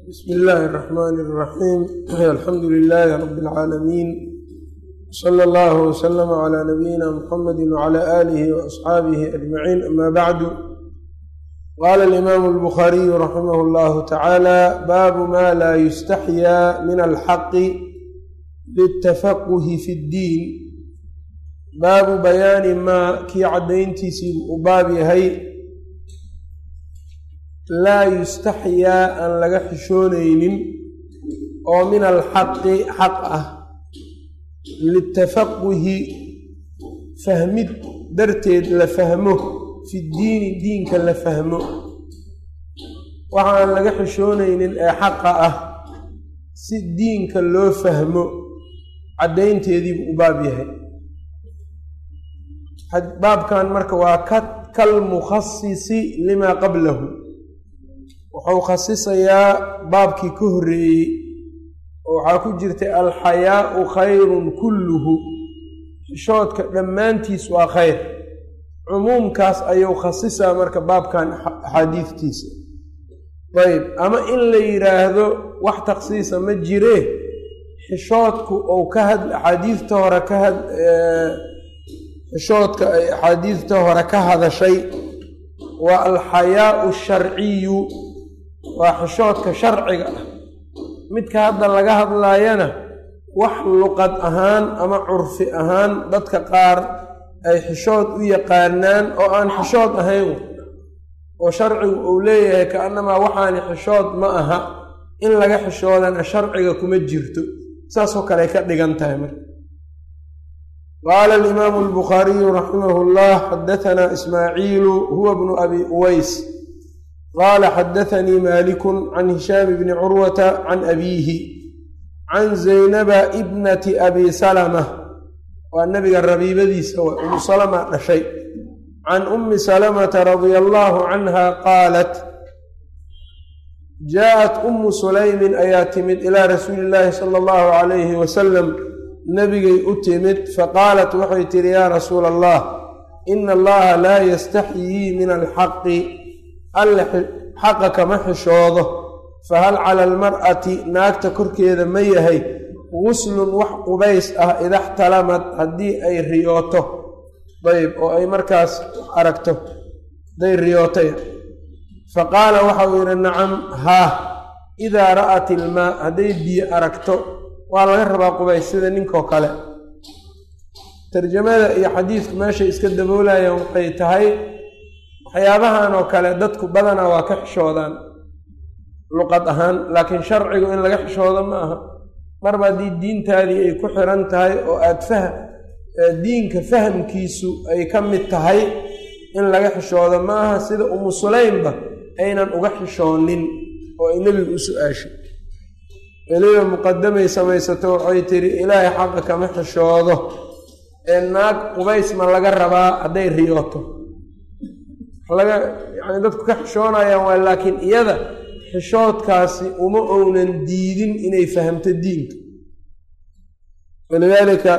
bsmi illaahi الرaxmn الraxiim alxamdu lilaahi rab اlcaalamiin slى اllah wslm عlى nabiyina mxamadi wعlى alihi وaصxaabihi ajmaciin ama bacdu qala اlimaamu اlbukhaariyu raximah اllahu tacaala baabu ma la yustaxyaa min alxaqi lلtafaquhi fi اddiin baabu bayaani maa kii caddayntiisii u baab yahay laa yustaxyaa aan laga xishoonaynin oo min alxaqi xaq ah litafaquhi fahmid darteed la fahmo fi ddiini diinka la fahmo waxa aan laga xishoonaynin ee xaqa ah si diinka loo fahmo caddaynteediibuu u baab yahay baabkan marka waa kalmukhasisi limaa qablahu wuxuu khasisayaa baabkii ka horreeyey oo waxaa ku jirtay alxayaau khayrun kulluhu xishoodka dhammaantiis waa khayr cumuumkaas ayuu khasisaa marka baabkan axaadiidtiisa ayb ama in la yidhaahdo wax takhsiisa ma jiree xishoodku ou ka had axaadiidta hore ka had xishoodka ay axaadiidta hore ka hadashay waa alxayaau sharciyu waa xishoodka sharciga ah midka hadda laga hadlaayana wax luqad ahaan ama curfi ahaan dadka qaar ay xishood u yaqaanaan oo aan xishood ahayn oo sharcigu uu leeyahay ka-annamaa waxaani xishood ma aha in laga xishoodana sharciga kuma jirto saasoo kale ay ka dhigan tahay marka qaala alimaamu albukhaariyu raximah llah xadatanaa ismaaciilu huwa bnu abi uways qaala xadaanii malikun can hishaam bni curwata can abiihi can zaynaba ibnati abi salama waa nabiga rabiibadiisa waa umu salama dhashay can ummi salamata radia allaahu canha qaalat jaaءat ummu sulaymin ayaa timid ilaa rasuuli illaahi sala allahu calayhi wasalam nabigay u timid faqaalat waxay tihi yaa rasuula allah ina allaha laa yastaxyii min alxaqi alle xaqa kama xishoodo fahal cala almar'ati naagta korkeeda ma yahay guslun wax qubays ah idaxtalamad haddii ay riyooto dayb oo ay markaas aragto haday riyootay fa qaala waxau yidhi nacam haa idaa ra'at ilmaa hadday biyo aragto waa laga rabaa qubays sida ninkoo kale tarjamada iyo xadiidku meeshay iska daboolayaan waxay tahay waxyaabahan oo kale dadku badanaa waa ka xishoodaan luqad ahaan laakiin sharcigu in laga xishoodo ma aha marba haddii diintaadii ay ku xiran tahay oo aad fah diinka fahamkiisu ay ka mid tahay in laga xishoodo ma aha sida umu sulaymba aynan uga xishoonin oo ay nebigu u su-aashay weliba muqadamay samaysato waxay tidhi ilaahay xaqa kama xishoodo ee naag qubays ma laga rabaa hadday riyooto laga yani dadku ka xishoonayaan waa laakiin iyada xishoodkaasi uma ownan diidin inay fahamto diinka walidaalika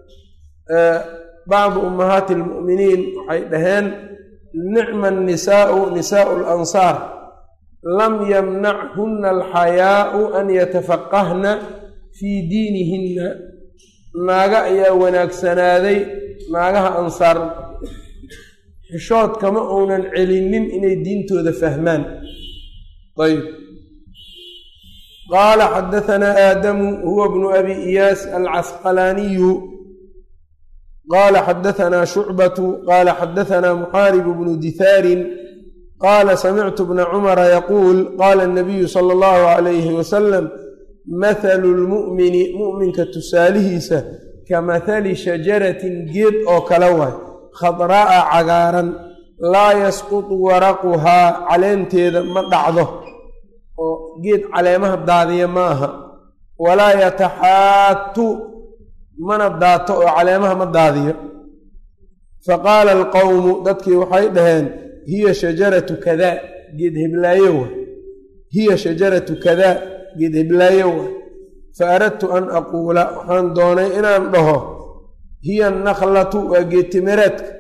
bacdu ummahaati almu'miniin waxay dhaheen nicma annisaau nisaau alansaar lam yamnachunna alxayaau an yatafaqahna fii diinihinna naaga ayaa wanaagsanaaday naagaha ansaar xishood kama uunan celinin inay diintooda fahmaan ayb qaala xadahanaa aadamu huwa bnu abi iyaas alcasqalaaniyu qaala xadahanaa shucbatu qaala xadahanaa muxaaribu bnu dithaarin qaala samictu bna cumara yaquul qaala anabiyu sala allahu calayhi wasalam mathalu lmu'mini mu'minka tusaalihiisa ka mathali shajaratin geed oo kale waay khadraa'a cagaaran laa yasqutu waraquhaa caleenteeda ma dhacdo oo geed caleemaha daadiya ma aha walaa yataxaatu mana daato oo caleemaha ma daadiyo fa qaala alqowmu dadkii waxay dhaheen hiya shajaratu kadaa geed heblaayo wa hiya shajaratu kadaa geed heblaayo wa fa aradtu an aquula waxaan doonay inaan dhaho hiya annakhlatu waa geedtimireedka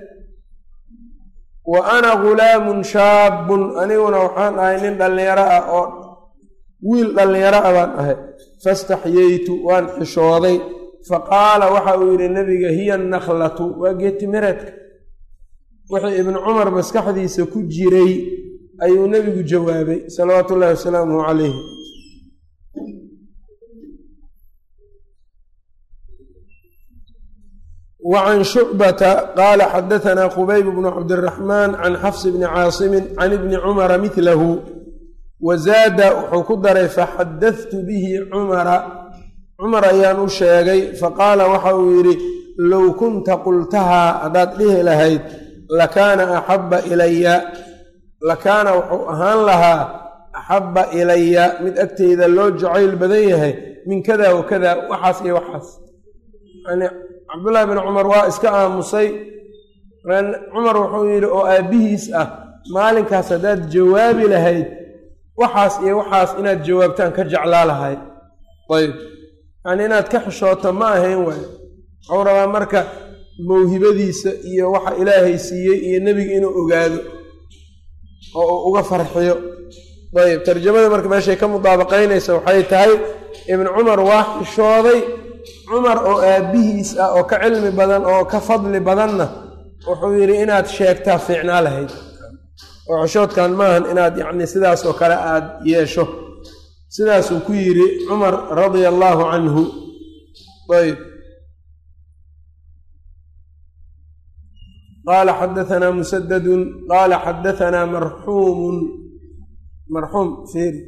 wa ana gulaamun shaabun aniguna waxaan ahay nin dhallinyaro ah oo wiil dhallinyaro a baan ahay fastaxyeytu waan xishooday faqaala waxa uu yidhi nebiga hiya annakhlatu waa geetimireedka wixii ibnu cumar maskaxdiisa ku jiray ayuu nebigu jawaabay salawaatu ullahi wasalaamuhu calayhi وعن شعبة قال xdثna khbyb بن cabdالرحمن عن xفص بن cاaصم عن بن cمر مثlh وزاada wuxuu ku daray faxadثت bه cمra cmar ayaan u sheegay faqاala waxa uu yidhi low kunta qultahaa haddaad dhihi lahayd lakaana أxaba ilaya lakaana wuxuu ahaan lahaa أxaba ilaya mid agteyda loo jacayl badan yahay min kada wakada waxaas iyo waxaas cabdullaahi bin cumar waa iska aamusay cumar wuxuu yidhi oo aabbihiis ah maalinkaas haddaad jawaabi lahayd waxaas iyo waxaas inaad jawaabtaan ka jeclaa lahayd ayb yacni inaad ka xishooto ma ahayn waay wuxuu rabaa marka mawhibadiisa iyo waxa ilaahay siiyey iyo nebiga inuu ogaado oo uu uga farxiyo ayb tarjamada marka meeshay ka mudaabaqaynaysa waxay tahay ibnu cumar waa xishooday cumar oo aabbihiis ah oo ka cilmi badan oo ka fadli badanna wuxuu yidhi inaad sheegtaa fiicnaa lahayd oo xishoodkan maahan inaad yacni sidaas oo kale aad yeesho sidaasuu ku yidhi cumar radia allaahu canhu ayb qaala xadaanaa musadadun qaala xadaanaa marxuumun marxuum feri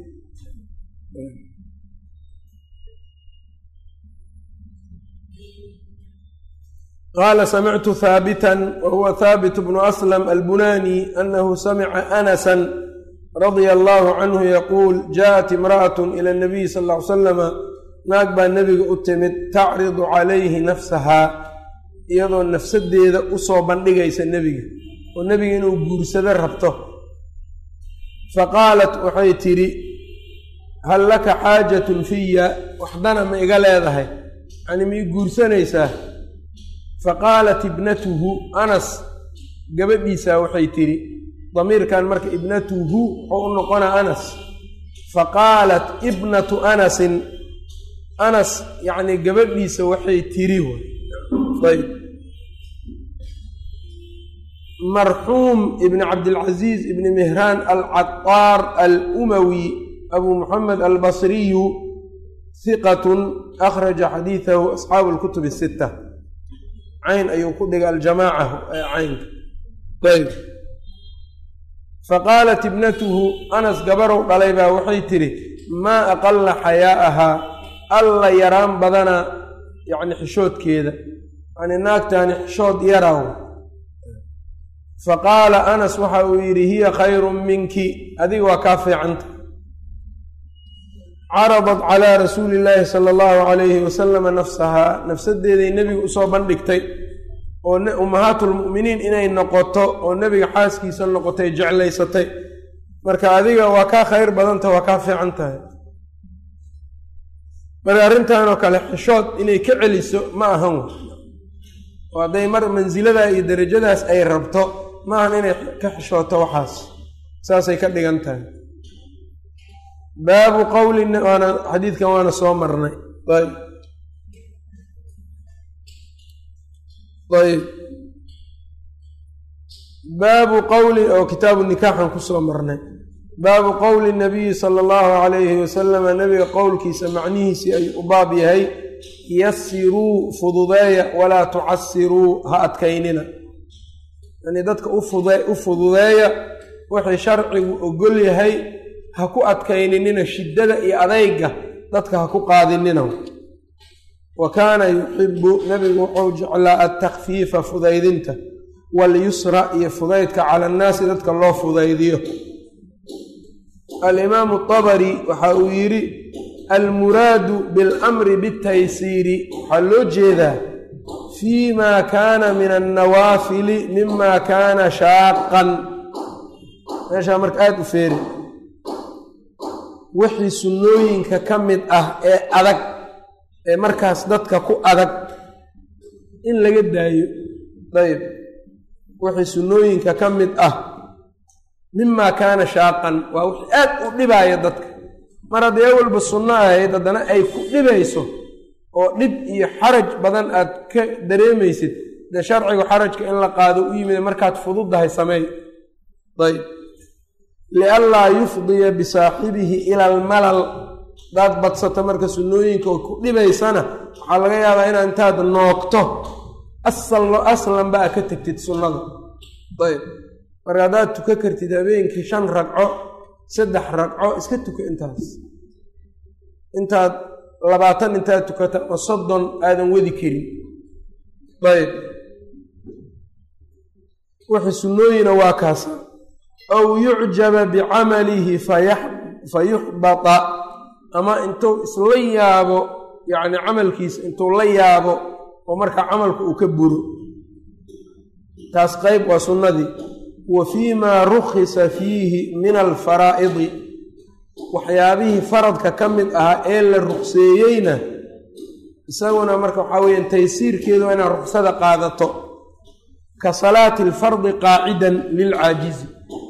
qaala samictu haabitan wa huwa haabit bnu aslam albunani anahu samica anasan radia allaahu canhu yaquul jaءat imra'at ila nabiyi sal ll ly salama naag baa nebiga u timid tacridu calayhi nafsahaa iyadoo nafsadeeda usoo bandhigaysa nebiga oo nebiga inuu guursado rabto faqaalat waxay tidhi hal laka xaajatun fiya waxdana ma iga leedahay yani ma ii guursanaysaa faqaalat ibnatuhu anas gabadhiisaa waxay tidhi damiirkan marka ibnatuhu wuxuu u noqonaa anas faqaalat ibnatu anasin anas yacni gabadhiisa waxay tiri ayb marxuum ibni cabdilcaziiz ibni mihraan alcataar alumawi abu muxamed albasriyu hiqatun akhraja xadiidahu asxaabu lkutub asita cayn ayuu ku dhigay aljamaaca caynka ayb faqaalat ibnatuhu anas gabarow dhalay baa waxay tidhi maa aqala xayaa'ahaa alla yaraan badana yacni xishoodkeeda yani naagtaani xishood yaraw faqaala anas waxa uu yidhi hiya khayrun minki adiga waa kaa fiicanta caradat calaa rasuuli illaahi sala allahu calayhi wasalama nafsahaa nafsadeeday nebiga usoo bandhigtay oo ummahaatulmu'miniin inay noqoto oo nebiga xaaskiisa noqotay jeclaysatay marka adiga waa kaa khayr badanta waa kaa fiican tahay marka arrintanoo kale xishood inay ka celiso ma ahan w oo hadday mar mansiladaa iyo derajadaas ay rabto ma ahan inay ka xishooto waxaas saasay ka dhigan tahay baabu qowli waana xadiidkan waana soo marnay ayb ayb baabu qowli oo kitaabu nikaaxan kusoo marnay baabu qowli nabiyi sala allahu calayhi wasalama nebiga qowlkiisa macnihiisii ayuu u baab yahay yasiruu fududeeya walaa tucasiruu ha adkaynina yani dadka u fududeeya wixii sharcigu ogol yahay ha ku adkayninina shiddada iyo adayga dadka ha ku qaadinina wa kaana yuxibu nebigu wuxuu jeclaa altakfiifa fudaydinta walyusra iyo fudaydka cala annaasi dadka loo fudaydiyo alimaamu abari waxa uu yidhi almuraadu biاlamri biاtaysiiri waxaa loo jeedaa fii ma kaana min annawaafili mima kaana shaaqan meeshaa marka aada u feeri wixii sunnooyinka ka mid ah ee adag ee markaas dadka ku adag in laga daayo ayb wixii sunnooyinka ka mid ah mima kaana shaaqan waa wixii aad u dhibaaya dadka mar hadday awalba sunno ahayd haddana ay ku dhibayso oo dhib iyo xaraj badan aad ka dareemaysid dee sharcigu xarajka in la qaado u yimid markaad fududdahay sameey ayb lianlaa yufdiya bisaaxibihi ila almalal hadaad badsato marka sunnooyinka oo ku dhibaysana waxaa laga yaabaa inaad intaad noogto asalno aslanba a ka tegtid sunnada ayb marka haddaad tuka kartid habeenkii shan ragco saddex ragco iska tuka intaas intaad labaatan intaad tukata oo soddon aadan wadi karin ayb wixii sunnooyina waa kaasa aw yucjaba bicamalihi fa yuxbata ama intuu isla yaabo yacni camalkiisa intuu la yaabo oo markaa camalku uu ka buro taas qeyb waa sunnadii wa fii maa rukhisa fiihi min alfaraa'idi waxyaabihii faradka ka mid ahaa ee la rukseeyeyna isaguna marka waxaa weeyaan taysiirkeedu waa inaad ruksada qaadato ka salaati alfardi qaacidan lilcaajizi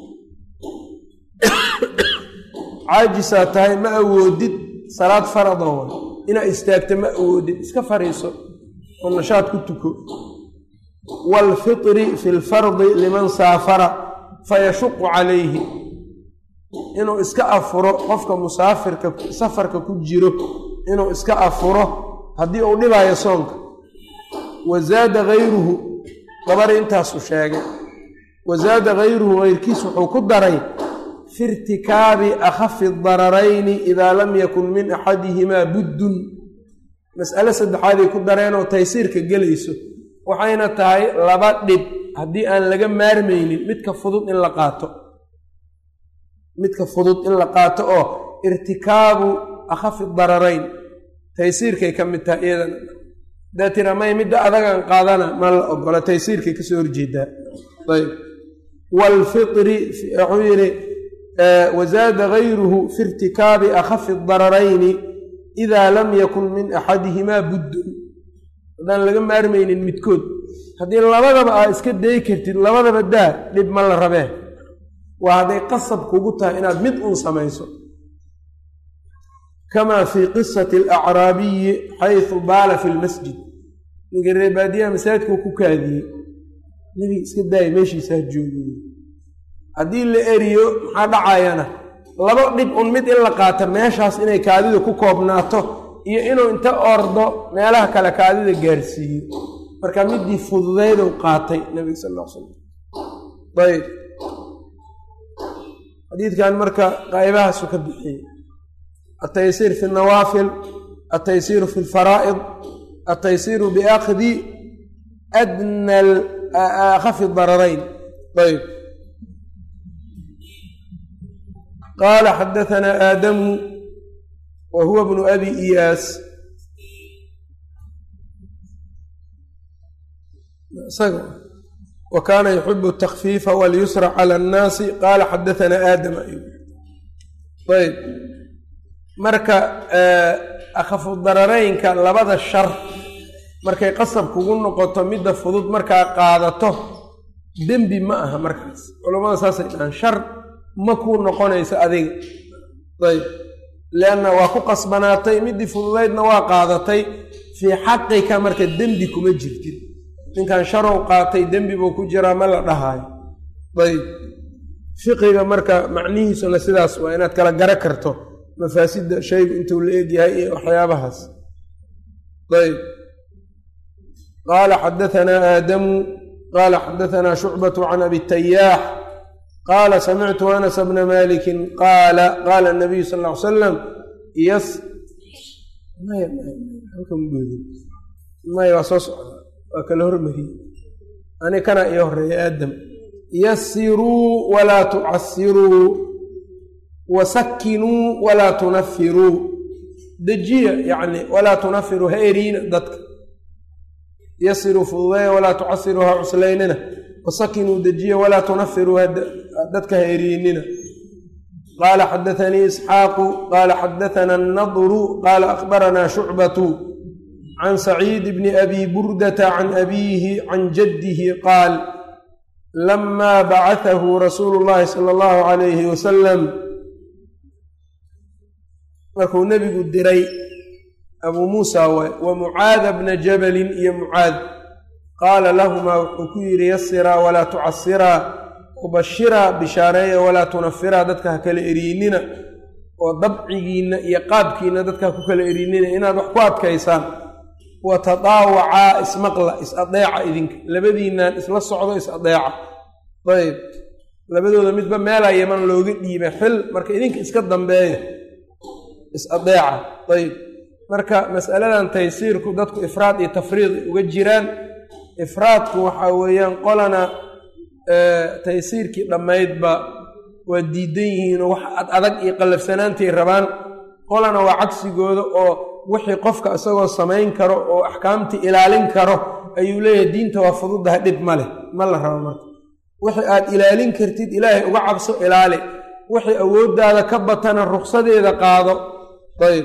caajisaa tahay ma awoodid salaad faradoo wa inaad istaagta ma awoodid iska fariiso oo nashaad ku tuko waalfitri fi lfardi liman saafara fayashuqu calayhi inuu iska afuro qofka musaafirka safarka ku jiro inuu iska afuro haddii uu dhibaayo soonka wa zaada hayruhu dabari intaasu sheegay wa zaada hayruhu hayrkiis wuxuu ku daray fi irtikaabi akhafi dararayni idaa lam yakun min axadihimaa buddun mas'ale saddexaaday ku dareenoo taysiirka gelayso waxayna tahay laba dhib haddii aan laga maarmaynin midka fudud in la qaato midka fudud in la qaato oo irtikaabu akhafi dararayn taysiirkay ka mid tahay iyadana hadaa tira may midda adagaan qaadana ma la ogola taysiirkay kasoo horjeedaa ayb waalfitri wuxuu yidhi wazaada gayruhu fi irtikaabi akhafi dararayni idaa lam yakun min axadihimaa buddun haddaan laga maarmaynin midkood haddii labadaba aa iska dayi kartid labadaba daa dhib ma la rabee waa hadday qasab kugu tahay inaad mid uun samayso kamaa fii qisati alacraabiyi xaysu baala fi lmasjid ninka reebaadiyaha masaajidkuu ku kaadiyey nebiga iska daaya meeshiisaa joogiy haddii la eriyo maxaa dhacayana laba dhib un mid in la qaato meeshaas inay kaadida ku koobnaato iyo inuu inta ordo meelaha kale kaadida gaarsiiyo marka midii fududaydu qaatay nebiga sal l slam ayb xadiidkan marka qaybahaasu ka bixiyey altaysiir fi nawaafil altaysiiru fi lfaraa'id altaysiiru biakhdi adna akhafi dararayn ayb qaala xadahanaa aadamu wa huwa bnu abi iyaas wa kaana yuxibu atakfiifa walyusra cala annaasi qaala xadahanaa aadam ayb marka akhafu dararaynka labada shar markay qasab kugu noqoto midda fudud markaa qaadato dembi ma aha markaas culammada saasay dhahaan shar ma kuu noqonayso adiga ayb lianna waa ku qasbanaatay middii fududaydna waa qaadatay fii xaqika marka dembi kuma jirtid ninkan sharow qaatay dembi buu ku jiraa ma la dhahaayo ayb fiqiga marka macnihiisuna sidaas waa inaad kala gara karto mafaasidda shaygu intuu la egyahay iyo waxyaabahaas ayb qaala xadahanaa aadamu qaala xadahanaa shucbatu can abi tayaax qaala samictu anas bna malikin qaala qaala nabiyu sal ly salam yas maya waa soo socda waa kala hormariyey ani kana iyo horeeya aadam yasiruu walaa tucasiruu wasakinuu walaa tunafiruu dejiya yacni walaa tunafiruu ha eriina dadka yasiruu fududeeya walaa tucasiruu ha cuslaynina wasakinuu dejiya walaa tunafiruu dadka ha eriinina qaala xadaanii isxaaqu qaala xadaana annadru qaala akhbaranaa shucbatu can saciid bni abi burdata can abiihi can jaddihi qaal lamaa bacatahu rasuulu llahi sala allahu calayhi wasalam markuu nebigu diray abuu muusa waay wa mucaada bna jabalin iyo mucaad qaala lahumaa wuxuu ku yidhi yasiraa walaa tucasiraa ubashiraa bishaareeya walaa tunafiraa dadka ha kala eriynina oo dabcigiinna iyo qaabkiinna dadka ha ku kala eriynina inaad wax ku adkaysaan wa tadaawacaa ismaqla is-adeeca idinka labadiinnan isla socdo is-adeeca ayb labadooda midba meelaa yaman looga dhiibay xil marka idinka iska dambeeya is-adeeca ayb marka masaladan taysiirku dadku ifraad iyo tafriid uga jiraan ifraadku waxaa weeyaan qolana taysiirkii dhammaydba waa diidan yihiinoo wax ad adag iyo qallafsanaantay rabaan qolana waa cagsigooda oo wixii qofka isagoo samayn karo oo axkaamtii ilaalin karo ayuu leeyahay diinta waa fududaha dhib ma leh ma la rabo marka wixii aad ilaalin kartid ilaahay uga cabso ilaali wixii awooddaada ka batana ruksadeeda qaado ayb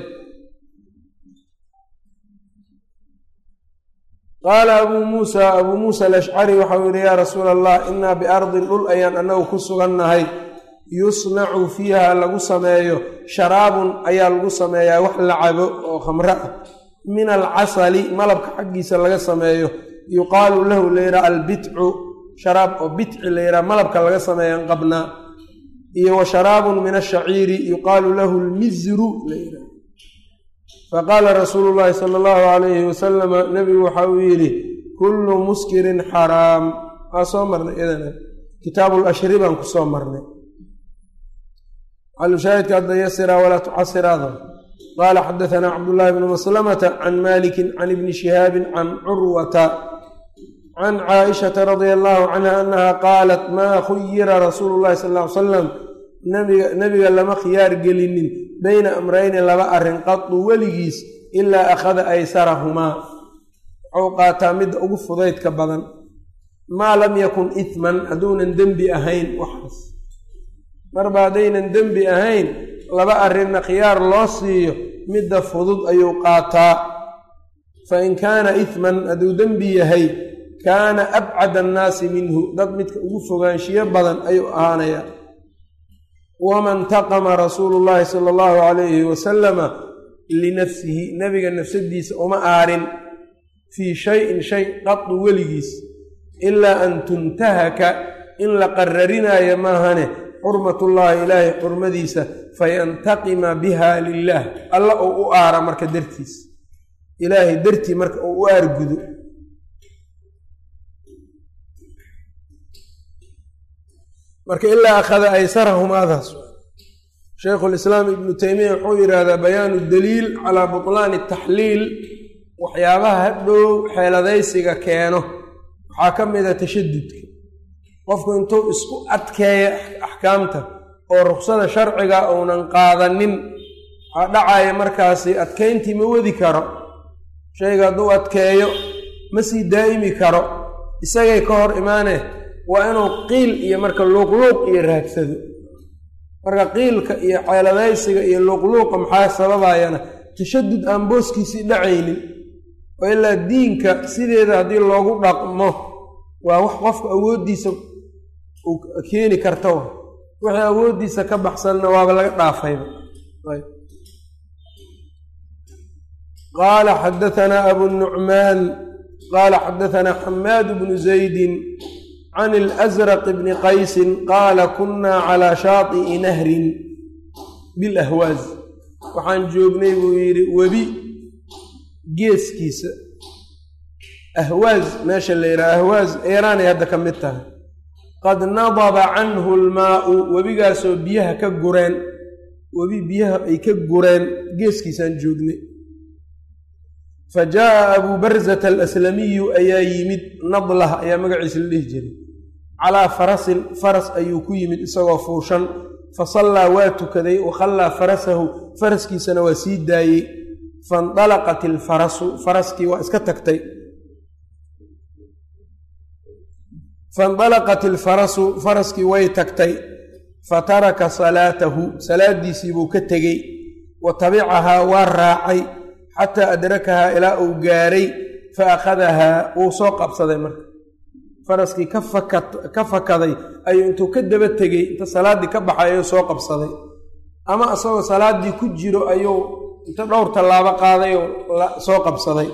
qaala abuu muusa abuu muusa alashcari waxau yidhi yaa rasuula allah innaa biardin dhul ayaan annagu ku sugannahay yusnacu fiiha lagu sameeyo sharaabun ayaa lagu sameeyaa wax la cabo oo khamro ah min alcasali malabka xaggiisa laga sameeyo yuqaalu lahu layidhaha albitcu sharaab oo bitci layidhaha malabka laga sameeyan qabnaa iyo wa sharaabun min ashaciiri yuqaalu lahu lmizru layidhaha faqaala rasuulu llaahi sala allahu calayhi wasalama nebigu waxa uu yidhi kullu muskirin xaraam waa soo marnay idana kitaabulashri baan ku soo marnay xalushaahidka hadda yasira walaa tucasiraada qaala xadatanaa cabdullaahi bnu maslamata can malikin can ibni shihaabin can curwata can caaishata radia allahu canha annaha qaalat maa khuyira rasuulu llahi sal ly salam nebiga lama khiyaar gelinin beyna amrayni laba arrin qadu weligiis ilaa akhada aysarahumaa wuxuu qaataa midda ugu fudaydka badan maa lam yakun ihman hadduunan dembi ahayn waxaas marba haddaynan dembi ahayn laba arrinna khiyaar loo siiyo midda fudud ayuu qaataa fa in kaana ihman hadduu dembi yahay kaana abcada annaasi minhu dad midka ugu fogaanshiyo badan ayuu ahaanayaa waman taqama rasuulu llaahi sala allahu calayhi wasalama linafsihi nebiga nafsadiisa uma aarin fii shayin shay qadu weligiis ilaa an tuntahaka in la qararinaayo maahane xurmatullaahi ilaahay xurmadiisa fayantaqima biha lilaah alla oo u aara marka dartiis ilaahay dartii marka oo u aargudo marka ilaa akhada aysarahumaadaas shaykhulislaam ibnu teymiya wuxuu yidhaahdaa bayaanu daliil calaa butlaani taxliil waxyaabaha hadhow xeeladaysiga keeno waxaa ka mida tashadudka qofku intuu isku adkeeya axkaamta oo ruksada sharciga uunan qaadanin waxaa dhacaya markaasi adkayntii ma wadi karo shayga hadduu adkeeyo ma sii daa'imi karo isagay ka hor imaane waa inuu qiil iyo marka luuqluuq iyo raagsado marka qiilka iyo xeeladaysiga iyo luuqluuqa maxaa sababayana tashadud aan booskiisii dhacaynin oo ilaa diinka sideeda haddii loogu dhaqmo waa wax qofka awooddiisa uu keeni karta wa wixii awooddiisa ka baxsanna waaba laga dhaafayba qaala xadatanaa abu nucmaan qaala xadatanaa xamaad bnu zaydin can اlasraq bni qaysin qaala kunaa calaa shaati'i nahrin bilahwaaz waxaan joognay buu yidhi webi geeskiisa ahwaaz meesha la yidhaha ahwaaz eeraanay hadda ka mid tahay qad nadaba canhu lmaau webigaasoo biyaha ka gureen webi biyaha ay ka gureen geeskiisaan joognay fa jaa'a abuu barzata alaslamiyu ayaa yimid nadlah ayaa magaciisa la dhihi jiray calaa farasin faras ayuu ku yimid isagoo fuushan fa sallaa waa tukaday wa khallaa farasahu faraskiisana waa sii daayey faindalaqat ilfarasu faraskii waa iska tagtay faindalaqat ilfarasu faraskii way tagtay fa taraka salaatahu salaadiisii buu ka tegey wa tabicahaa waa raacay xataa adrakahaa ilaa uu gaaray fa akhadahaa wuu soo qabsaday marka faraskii ka fakaday ayuu intuu ka daba tegey inta salaaddii ka baxay ayuu soo qabsaday ama isagoo salaaddii ku jiro ayuu inta dhowr tallaabo qaaday oo soo qabsaday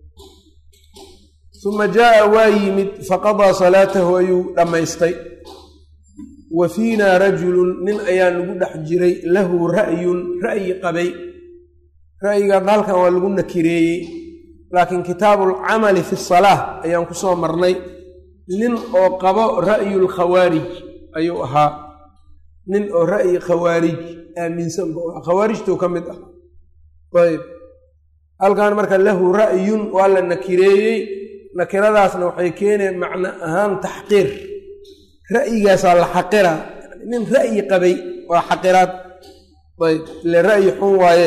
uma jaa'a waa yimid faqadaa salaatahu ayuu dhammaystay wa fiinaa rajulun nin ayaa nagu dhex jiray lahu ra'yun ra'yi qabay ra'yigan halkan waa lagu nakireeyey laakiin kitaabuulcamali fi salaah ayaan ku soo marnay nin oo qabo ra'yulkhawaarij ayuu ahaa nin oo ra'yi khawaarij aaminsan bu ahaa khawaarijtuu ka mid ah ayb halkan marka lahu ra'yun waa la nakireeyey nakiradaasna waxay keeneen macno ahaan taxqiir ra'yigaasaa la xaqira nin ra'yi qabay waa xaqiraad ayb ile ra'yi xun waaye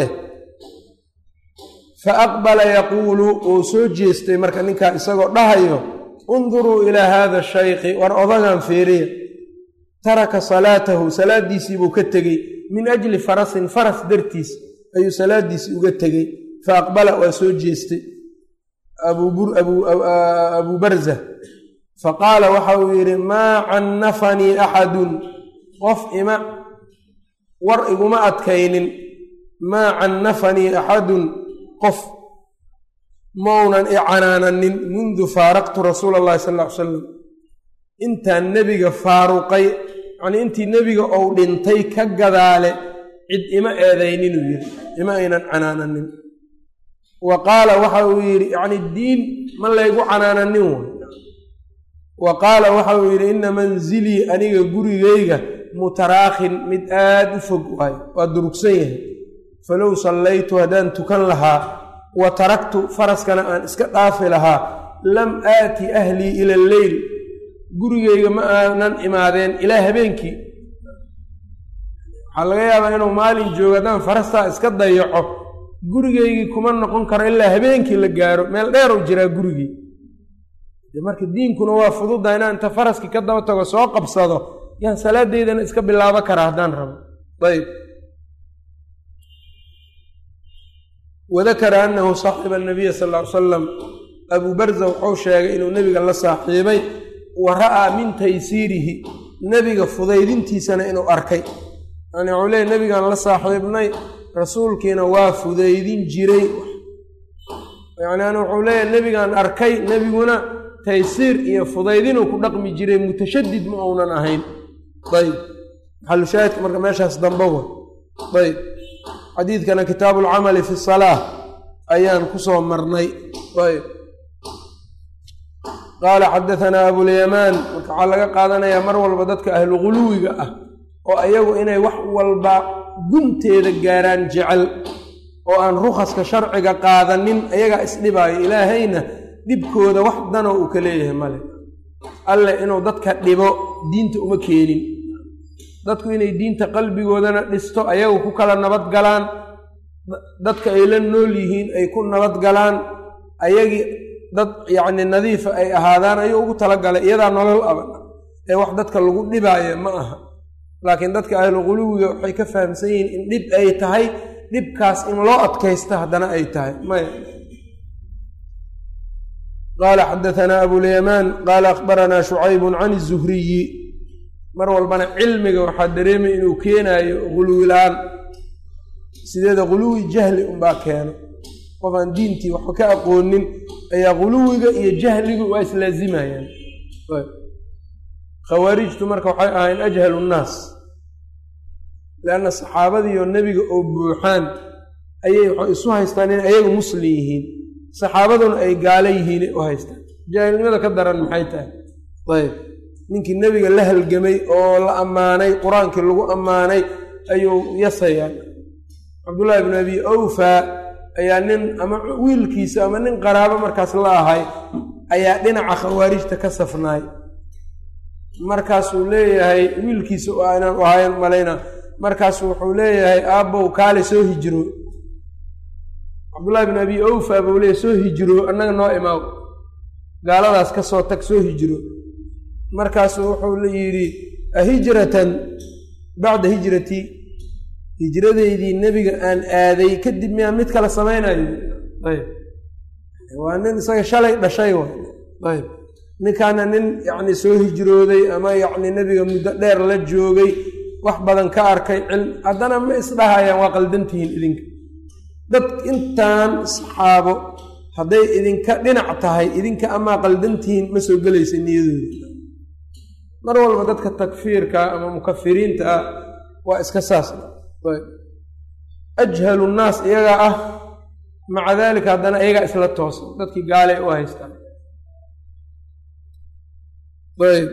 fa aqbala yaquulu uu soo jeestay marka ninkaa isagoo dhahayo unduruu ilaa haada shaykhi war odagan feeriya taraka salaatahu salaaddiisiibuu ka tegey min ajli farasin faras dartiis ayuu salaaddiisii uga tegey fa aqbala waa soo jeestay abuu barza fa qaala waxa uu yidhi maa cannafanii axadun qof ima war iguma adkaynin maa cannafanii axadun qof maunan i canaananin mundu faaraqtu rasuula allahi sal ll ly salam intaan nebiga faaruqay yacnii intii nebiga ou dhintay ka gadaale cid ima eedayninuu yidhi ima aynan canaananin wa qaala waxa uu yidhi yacni diin ma laygu canaananin way wa qaala waxa uu yidhi inna manzilii aniga gurigayga mutaraakhin mid aad u fog waayo waa durugsan yahay falow sallaytu haddaan tukan lahaa wa taraktu faraskana aan iska dhaafi lahaa lam aati ahlii ila alleyl gurigayga ma aanan imaadeen ilaa habeenkii waxaa laga yaabaa inuu maalin joogo haddaan farastaa iska dayaco gurigaygii kuma noqon karo ilaa habeenkii la gaaro meel dheerow jiraa gurigii marka diinkuna waa fududa inaan inta faraskii ka daba tago soo qabsado yaan salaadeydana iska bilaabo karaa haddaan rabo ayb wadakara annahu saaxiba anabiya sal ll ly salam abuu barza wuxuu sheegay inuu nebiga la saaxiibay wa ra'aa min taysiirihi nebiga fudaydintiisana inuu arkay yani wuxuu leeyay nebigaan la saaxiibnay rasuulkiina waa fudaydin jiray yacni wuxuu leeyahay nebigaan arkay nebiguna taysiir iyo fudaydinuu ku dhaqmi jiray mutashadid ma uunan ahayn ayb maxalushaahidka marka meeshaas dambe wa ayb xadiidkana kitaabu alcamali fi salaa ayaan ku soo marnay ayb qaala xadatanaa abulyamaan marka waxaa laga qaadanayaa mar walba dadka ahlu guluwiga ah oo ayagu inay wax walba gunteeda gaaraan jecel oo aan rukhaska sharciga qaadanin ayagaa isdhibaayo ilaahayna dhibkooda wax danoo uu ka leeyahay male alle inuu dadka dhibo diinta uma keenin dadku inay diinta qalbigoodana dhisto ayagu ku kala nabad galaan dadka ay la nool yihiin ay ku nabad galaan ayagii dad yacni nadiifa ay ahaadaan ayuu ugu talagalay iyadaa nolol aban ee wax dadka lagu dhibaayo ma aha laakiin dadka ahlu quluwiga waxay ka fahamsan yihiin in dhib ay tahay dhibkaas in loo adkaysta haddana ay tahay maya qaala xadatanaa abulyamaan qaala akhbaranaa shucaybun can izuhriyi mar walbana cilmiga waxaa dareemay inuu keenaayo guluwi la-aan sideeda guluwi jahli unbaa keeno qof aan diintii waxba ka aqoonin ayaa guluwiga iyo jahligu waa islaazimayaan khawaarijtu marka waxay ahayn ajhalu nnaas leanna saxaabadiioo nebiga oo buuxaan ayay waxay isu haystaan in ayagu muslim yihiin saxaabaduna ay gaalo yihiinay u haystaan jaahilnimada ka daran maxay tahay ayb ninkii nebiga la halgamay oo la ammaanay qur-aankii lagu ammaanay ayuu yasayaa cabdullaahi bnu abi awfaa ayaa nin ama wiilkiisa ama nin qaraabo markaas la ahay ayaa dhinaca khawaarijta ka safnaay markaasuu leeyahay wiilkiisa inaan u ahayn malayna markaasu wuxuu leeyahay aabbow kaale soo hijiro cabdullaahi bin abi awfa buu leeyahy soo hijiro annaga noo imaaw gaaladaas ka soo tag soo hijiro markaasuu wuxuu la yidhi ahijratan bacda hijratii hijradeydii nebiga aan aaday kadib miyaan mid kale samaynayo ayb waa nin isaga shalay dhashay wa ayb ninkaana nin yacni soo hijrooday ama yacni nebiga muddo dheer la joogay wax badan ka arkay cilm haddana ma isdhahayaan waa qaldantihiin idinka dad intaan saxaabo hadday idinka dhinac tahay idinka amaa qaldantihiin ma soo gelaysa niyadooda mar walba dadka takfiirka ama mukafiriinta ah waa iska saas ajhalu nnaas iyagaa ah maca daalika haddana iyagaa isla toosan dadkii gaalay u haystaan ayb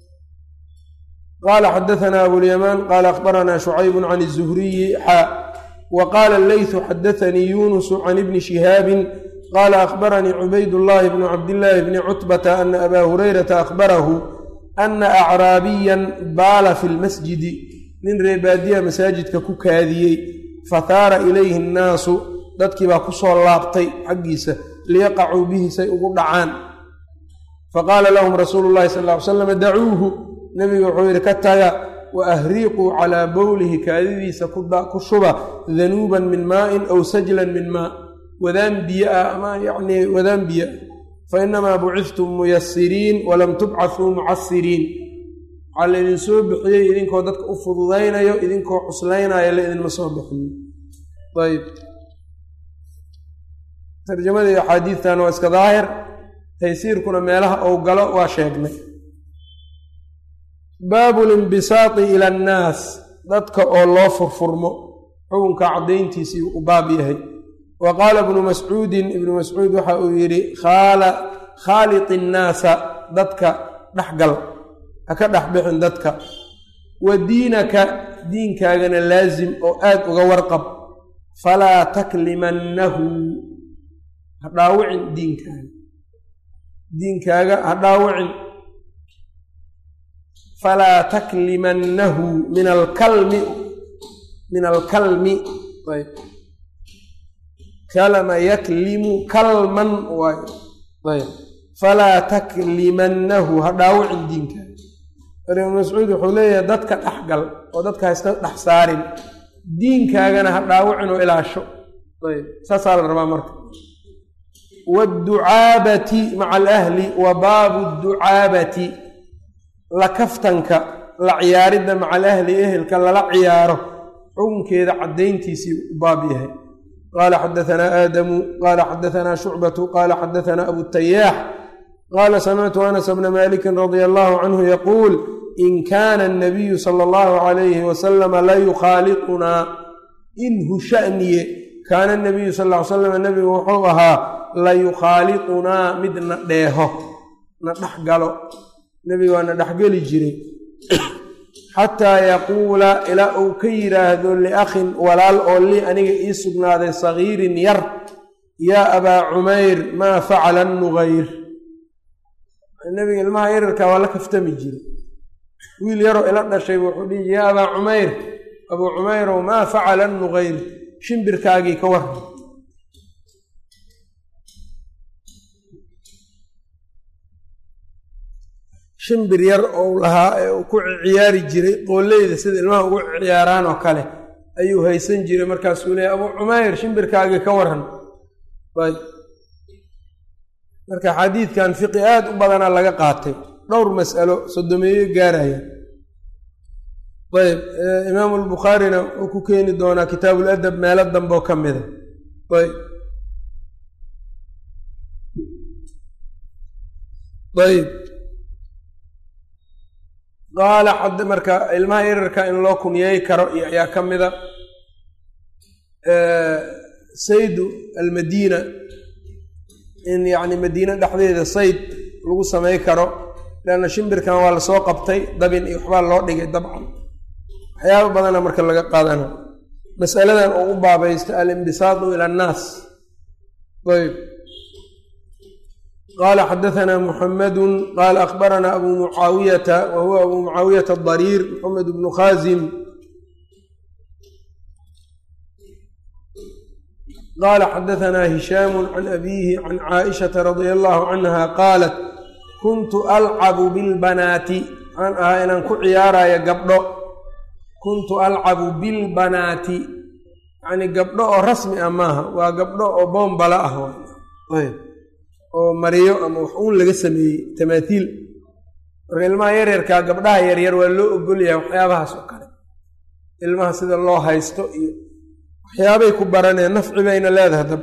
qaala xadaثna abulyamaan qaala akhbarana shucayb can الzuhriyi xa wa qaala leyثu xadaثanii yunusu can ibni shihaabi qaala akhbaranii cubayd llahi bnu cabdillaahi bni cutbata ana aba hurayrata akhbarahu ana acraabiyan baala fi lmasjidi nin reebaadiya masaajidka ku kaadiyey fahaara ilayhi annaasu dadkii baa ku soo laabtay xaggiisa liyaqacuu bihi say ugu dhacaan faqaala lahum rasuulu llahi sal ly slam dacuuhu nebigu wuxuu yidhi ka taga wa ahriiquu calaa bowlihi kaadidiisa ku shuba danuuban min maa'in aw sajlan min maa wadaan biyo ah ama yacnii wadaan biyo ah fainamaa bucidtum muyasiriin walam tubcathuu mucasiriin waxaa laydin soo bixiyey idinkoo dadka u fududaynayo idinkoo cuslaynaayo la idinma soo bixiyo ayb tarjamadii axaadiidtan waa iska daahir taysiirkuna meelaha ou galo waa sheegnay baabu linbisaati ila annaas dadka oo loo furfurmo xukunka caddayntiisii u baab yahay wa qaala ibnu mascuudin ibnu mascuud waxa uu yidhi khaalit innaasa dadka dhexgal ha ka dhex bixin dadka wa diinaka diinkaagana laasim oo aad uga warqab falaa taklimannahu ha dhaawicin diinkaaga diinkaaga ha dhaawicin falaa taklimannahu min alkalmi min alkalmi ayb kalama yaklimu kalman waayo ayb falaa taklimannahu ha dhaawicin diinkaaga ibnu mascuud wuxuu leeyahay dadka dhexgal oo dadka ha iska dhex saarin diinkaagana ha dhaawicin oo ilaasho ayb saasaa la rabaa marka wاdducaabati maca alahli wa baabu ducaabati la kaftanka la ciyaaridda maca alahli ehelka lala ciyaaro xukunkeeda caddayntiisii u baab yahay qaala xadaanaa aadamu qaala xadaanaa shucbatu qaala xadaanaa abutayaax qaala samictu anas bna maliki radia allahu canhu yaquul in kaana anabiyu sala allahu calayhi wasalama la yukhaaliqunaa inhu shaniye kaana nabiyu sal ly slam nebigu wuxuu ahaa la yukhaaliqunaa mid na dheeho na dhex galo nebiga waa na dhexgeli jiray xataa yaquula ilaa uu ka yidhaahdo liakhin walaal oo lii aniga ii sugnaaday sagiirin yar yaa abaa cumayr maa facala nugayr nebiga ilmaha yararkaa waa la kaftami jiray wiil yaroo ila dhashay wuxuu dhihi yaa abaa cumayr abuu cumayrow maa facala nugayr shimbirkaagii ka war shimbir yar ou lahaa ee uu ku ciyaari jiray qooleyda sida ilmaha ugu ciyaaraan oo kale ayuu haysan jiray markaasuu leeyay abuu cumayr shimbirkaagii ka waran ayb marka xadiidkan fiqi aad u badanaa laga qaatay dhowr mas'alo sodomeeyo gaaraya ayb imaamu albukhaarina uu ku keeni doonaa kitaabul adab meelo dambeoo ka mida ayb ayb qaala xad marka ilmaha yararka in loo kunyeey karo iyo ayaa ka mida saydu almadiina in yacni madiine dhexdeeda sayd lagu samay karo leanna shimbirkan waa lasoo qabtay dabin iyo waxbaa loo dhigay dabcan waxyaaba badana marka laga qaadana masaladan oo u baabaysta alimbisaadu ila annaas ayb qaala xadaanaa muxamadu qaala akhbaranaa abu mucaawiyata wa huwa abu mucaawiyata adariir maxamed bnu khaasim qaala xadaanaa hishaamu can abiihi can caaishata radia allahu canha qaalat kuntu alcabu bilbanaati waxaan ahaa inaan ku ciyaarayo gabdho kuntu alcabu bilbanaati yacnii gabdho oo rasmi ah maaha waa gabdho oo boombala ah ayb oo mariyo ama wax uun laga sameeyey tamaatiil marka ilmaha yaryarkaa gabdhaha yaryar waa loo ogolyahay waxyaabahaas oo kale ilmaha sida loo haysto iyo waxyaabay ku baraneen nafci bayna leedahay dab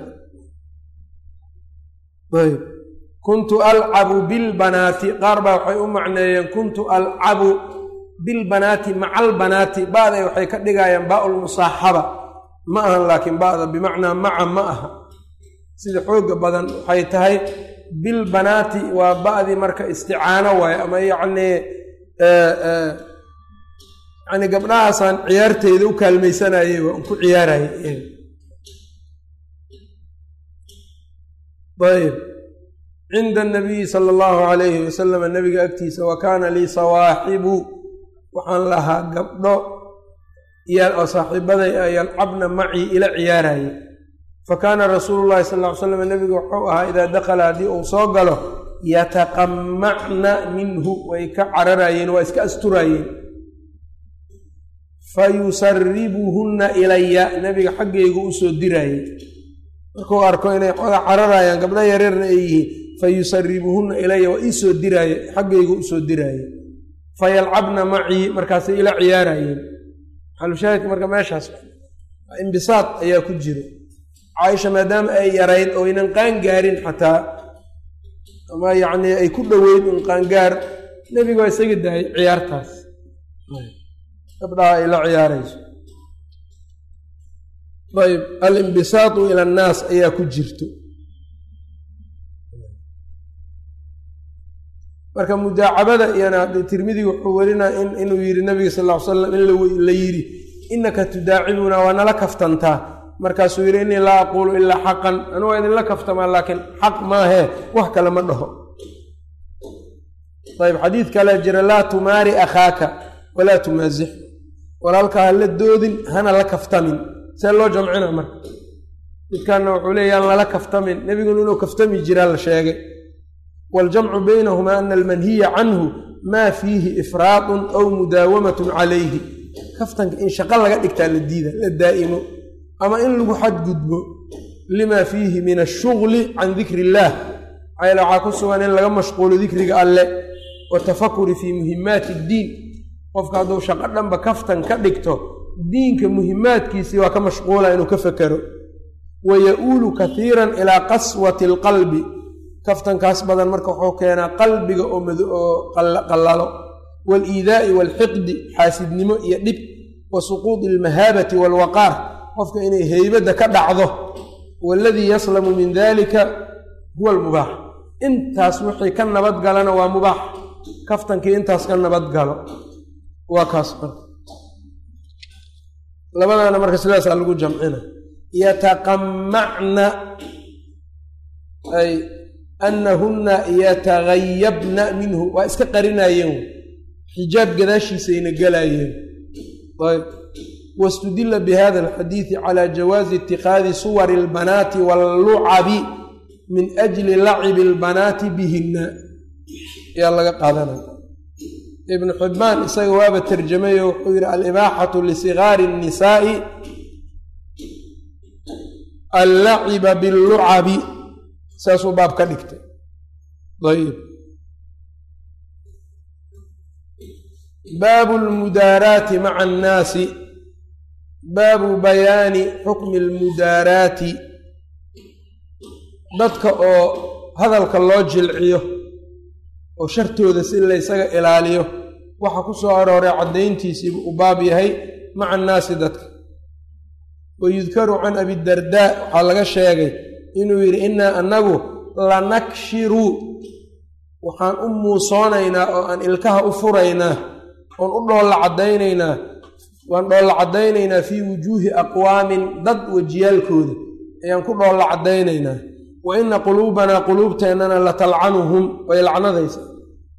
ayb kuntu alcabu bilbanaati qaar baa waxay u macneeyeen kuntu alcabu bilbanaati maca albanaati ba'day waxay ka dhigayaan baa-ulmusaaxaba ma ahan laakiin ba'da bimacnaa maca ma aha sida xooga badan waxay tahay bilbanaati waa ba'dii marka isticaano waaye ama yacnii yani gabdhahaasaan ciyaarteyda u kaalmaysanayey waa un ku ciyaarayay ayb cinda anabiyi sala allahu calayhi wasalam nabiga agtiisa wa kaana lii sawaaxibu waxaan lahaa gabdho oo saaxiibaday a yalcabna macii ila ciyaaraye fa kaana rasuulu llahi sal ll ly slam nabiga wuxuu ahaa idaa dakala haddii uu soo galo yataqamacna minhu way ka cararayeen waa iska asturaayeen fa yusaribuhunna ilaya nabiga xaggaygu usoo diraayey markuu arko inay xooga cararayaan gabdho yareerna ay yihiin fa yusaribuhunna ilaya waa iisoo diraaye xaggaygu usoo diraaye fa yalcabna macii markaasay ila ciyaarayeen xalushaahidka marka meeshaas imbisaad ayaa ku jiro caaisha maadaama ay yarayd oo ynan qaan gaarin xataa ama yacnii ay ku dhoweyd un qaangaar nebiga waa isaga daayay ciyaartaas gabdhaha ay la ciyaarayso ayb alimbisaatu ila annaas ayaa ku jirto marka mudaacabada iyana tirmidi wuxuu werinaa inuu yidhi nabiga sal ll ly slam in la yidhi innaka tudaacibunaa waa nala kaftantaa markaasuu yidhi innii laa aquulu ilaa xaqan anu waa idinla kaftamaa laakiin xaq maahee wax kale ma dhaho ayb xadiid kale jira laa tumaari akhaaka walaa tumaasix walaalkaa ha la doodin hana la kaftamin see loo jamcina marka midkaana wuxuu leeya aan lala kaftamin nebiguna inuu kaftami jiraa la sheegay waljamcu baynahumaa ana almanhiya canhu maa fiihi ifraadun aw mudaawamatun calayhi kaftanka in shaqo laga dhigtaa la diida la daa'imo ama in lagu xadgudbo lima fiihi min ashugli can dikri illaah maxaayl waxaa ku sugan in laga mashquulo dikriga alle watafakuri fii muhimaati iddiin qofka hadduu shaqo dhanba kaftan ka dhigto diinka muhimaadkiisii waa ka mashquula inuu ka fekero wa ya-uulu kaiiran ilaa qaswati alqalbi kaftankaas badan marka wuxuu keenaa qalbiga oo qallalo waaliidaa'i waalxiqdi xaasidnimo iyo dhib wa suquudi almahaabati waalwaqaar qofka inay heybadda ka dhacdo waaladii yaslamu min dalika huwa almubaax intaas wixii ka nabad galana waa mubaax kaftankii intaas ka nabad galo waa kaas marka labadaana marka sidaasaa lagu jamcina yataqamacna ay anahunna yatagayabna minhu waa iska qarinayeen xijaab gadaashiisayna galaayeen ayb wastudila bihada alxadiidi cala jawaazi itikaadi suwari albanaati wallucabi min ajli lacibi albanaati bihinna ayaa laga qaadanaya ibnu xibbaan isaga waaba tarjamayo wuxuu yidhi alibaaxatu lisigaari الnisaa'i allaciba biاllucabi saasuu baab ka dhigtay ayb baabu lmudaaraati maca annaasi baabu bayaani xukmi almudaaraati dadka oo hadalka loo jilciyo oo shartooda si laysaga ilaaliyo waxa ku soo arooray caddayntiisiibu u baab yahay maca annaasi dadka wa yudkaru can abidardaa waxaa laga sheegay inuu yidhi innaa annagu lanakshiru waxaan u muusoonaynaa oo aan ilkaha u furaynaa oon u dhoolla caddaynaynaa waan dhoolla caddaynaynaa fii wujuuhi aqwaamin dad wejiyaalkooda ayaan ku dhoolla caddaynaynaa wa inna quluubanaa quluubteennana la talcanuhum way lacnadaysaa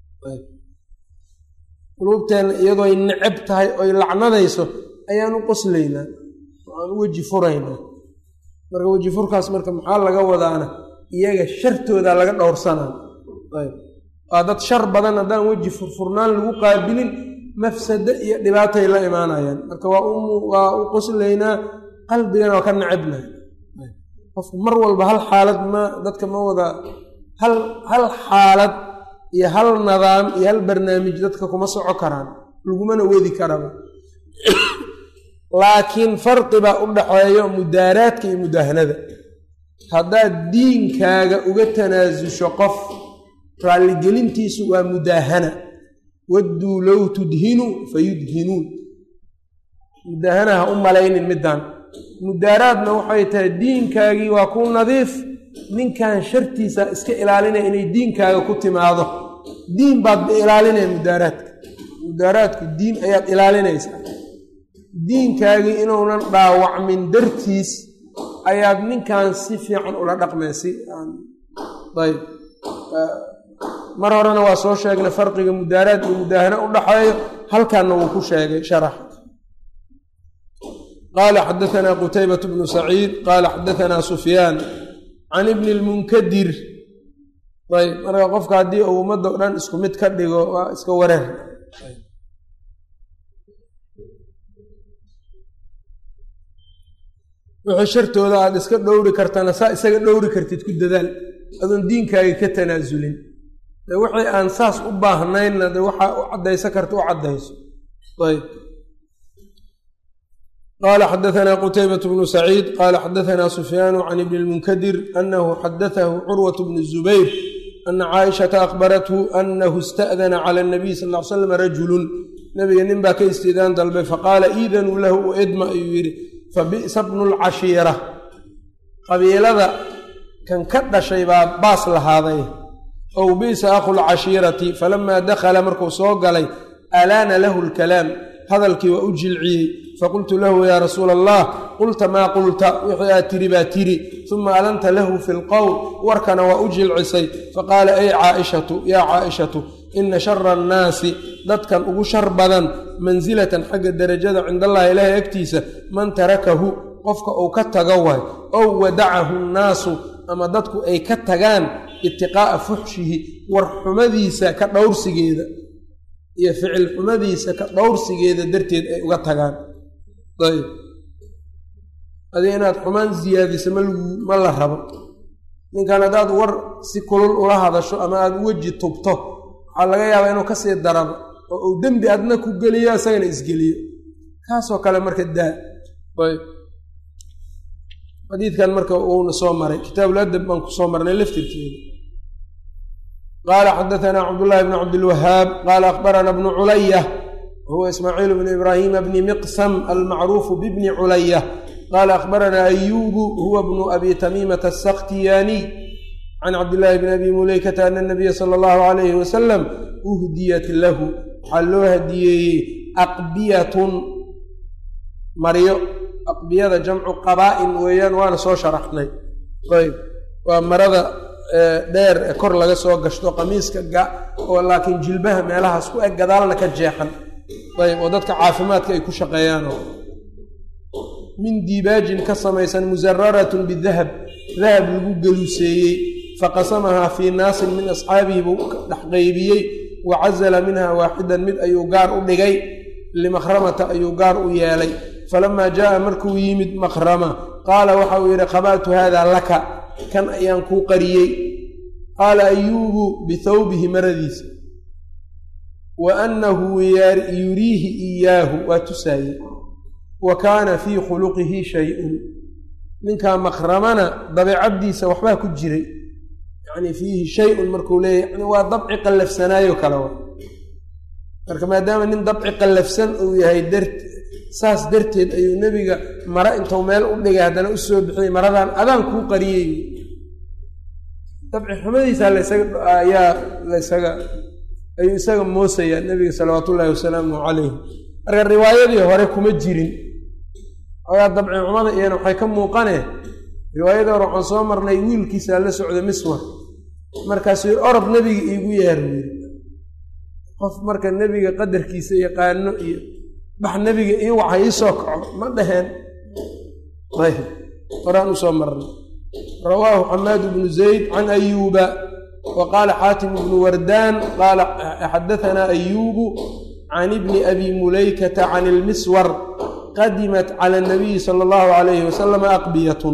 quluubteenna iyadooy necab tahay oy lacnadayso ayaan u qoslaynaa oo aan u weji furaynaa marka weji furkaas marka maxaa laga wadaana iyaga shartooda laga dhowrsanaa ayb waa dad shar badan haddaan weji furfurnaan lagu qaabilin mafsado iyo dhibaatay la imaanayaan marka waa u qoslaynaa qalbigana waa ka necabnahay qofku mar walba hal xaalad ma dadka ma wada hal hal xaalad iyo hal nidaam iyo hal barnaamij dadka kuma soco karaan lagumana wadi karaba laakiin farqi baa u dhaxeeyo mudaaraadka iyo mudaahanada haddaad diinkaaga uga tanaasusho qof raalligelintiisu waa mudaahana wadduu low tudhinu fa yudhinuun mudaahana ha u malaynin middaan mudaaraadna waxay tahay diinkaagii waa ku nadiif ninkan shartiisa iska ilaalinaya inay diinkaaga ku timaado diin baad ilaalinaya mudaaraadka mudaaraadku diin ayaad ilaalinaysaa diinkaagii inuunan dhaawacmin dartiis ayaad ninkan si fiican ula dhaqmaysi ayb mar horena waa soo sheegnay farqiga mudaaraad iyo mudaahano u dhaxeeyo halkanna wuu ku sheegay sharax qaala xadaanaa qutaybat bnu saciid qaala xadaanaa sufyaan can ibni lmunkadir ayb marka qofka haddii uu ummadda o dhan isku mid ka dhigo waa iska wareer wixii shartooda aad iska dhowri kartana saa isaga dhowri kartid ku dadaal adoon diinkaaga ka tanaasulin de wixii aan saas u baahnaynna de waxaa u caddaysa karta u caddayso ayb qaala xadaanaa qutaybat bnu saciid qaala xadaanaa sufyaanu can ibni lmunkadir anahu xadatahu curwat bnu zubayr ana caaishata akhbarathu anahu ista'dana cala nabiy sal l slam rajulun nabiga nin baa ka istiidaan dalbay faqaala iidanuu lahu u edma ayuu yidhi fabi'sa bnu lcashiira qabiilada kan ka dhashay baa baas lahaaday ow bi'sa akhu lcashiirati falamaa dakhala markuu soo galay alaana lahu lkalaam hadalkii waa u jilciyey faqultu lahu yaa rasuula allah qulta maa qulta wixii aad tiri baa tiri uma alanta lahu fi lqowl warkana waa u jilcisay faqaala ey caaishatu yaa caaishatu ina shara annaasi dadkan ugu shar badan mansilatan xagga derajada cindallahi ilaahay agtiisa man tarakahu qofka uu ka tago waay ow wadacahu nnaasu ama dadku ay ka tagaan itiqaa'a fuxshihi war xumadiisa ka dhowrsigeeda iyo ficil xumadiisa ka dhowrsigeeda darteed ay uga tagaan ayb adi inaad xumaan siyaadiso ma la rabo ninkan haddaad war si kulul ula hadasho ama aada weji tubto waxaa laga yaabaa inuu kasii darabo oo uu dembi adna ku geliyo isagana isgeliyo kaasoo kale marka daa ayb xadiidkan marka uuna soo maray kitaabuladab baan kusoo marnay laftirkeeda qaala xadaanaa cabdullaahi bnu cabdilwahaab qaala akhbarana bnu culaya huwa ismaaciil bnu ibraahima bni miqsam almacruufu bibni culaya qaala akhbaranaa ayubu huwa bnu abi tamiimata asakhtiyaaniy can cabdillaahi bni abi muleykata ana nabiya sala allahu alayhi wasalam uhdiyat lahu waxaa loo hadiyeeyey aqbiyatun maryo aqbiyada jamcu qabaa'in weeyaan waana soo sharaxnay ayb waa marada dheer ee kor laga soo gashto qamiiska ga oo laakiin jilbaha meelahaas ku eg gadaalna ka jeexan ayb oo dadka caafimaadka ay ku shaqeeyaanoo min diibaajin ka samaysan musararatun bidahab dahab lagu geluseeyey faqasamahaa fii naasin min asxaabihi buu dhex qeybiyey wa casala minha waaxidan mid ayuu gaar u dhigay limakhramata ayuu gaar u yeelay falamaa jaaa markuu yimid makhrama qaala waxa uu yidhi qaba'tu haada laka kan ayaan kuu qariyey qaala ayuubu bithawbihi maradiisa wa annahu yuriihi iyaahu waa tusaayey wa kaana fii khuluqihi shay-un ninkaa makhramana dabeecaddiisa waxbaa ku jiray yacni fiihi shay-un markuu leeyahy yani waa dabci qallafsanaayo kale wa marka maadaama nin dabci qallafsan uu yahay dart saas darteed ayuu nebiga mare intuu meel u dhigay haddana u soo bixiyey maradan adaan kuu qariyey dabci xumadiisa laysagaayaa laysaga ayuu isaga moosayaa nebiga salawaatu ullaahi wasalaamu calayh marka riwaayadii hore kuma jirin ogaa dabci xumada iyana waxay ka muuqanee riwaayadii hore waxaan soo marnay wiilkiisaa la socda miswar markaasuu yii orod nebiga iigu yeer yiri qof marka nebiga qadarkiisa yaqaano iyo bax nebiga ii waxa iisoo kaco ma dhaheen ayb horaan usoo marnay rawaahu xamaadu bnu zayd can ayuuba wa qaala xaatim bnu wardaan qaala xadaanaa ayuubu can ibni abi mulaykata can ilmiswar qadimat cala nabiyi sala allahu alayhi wasalam aqbiyatun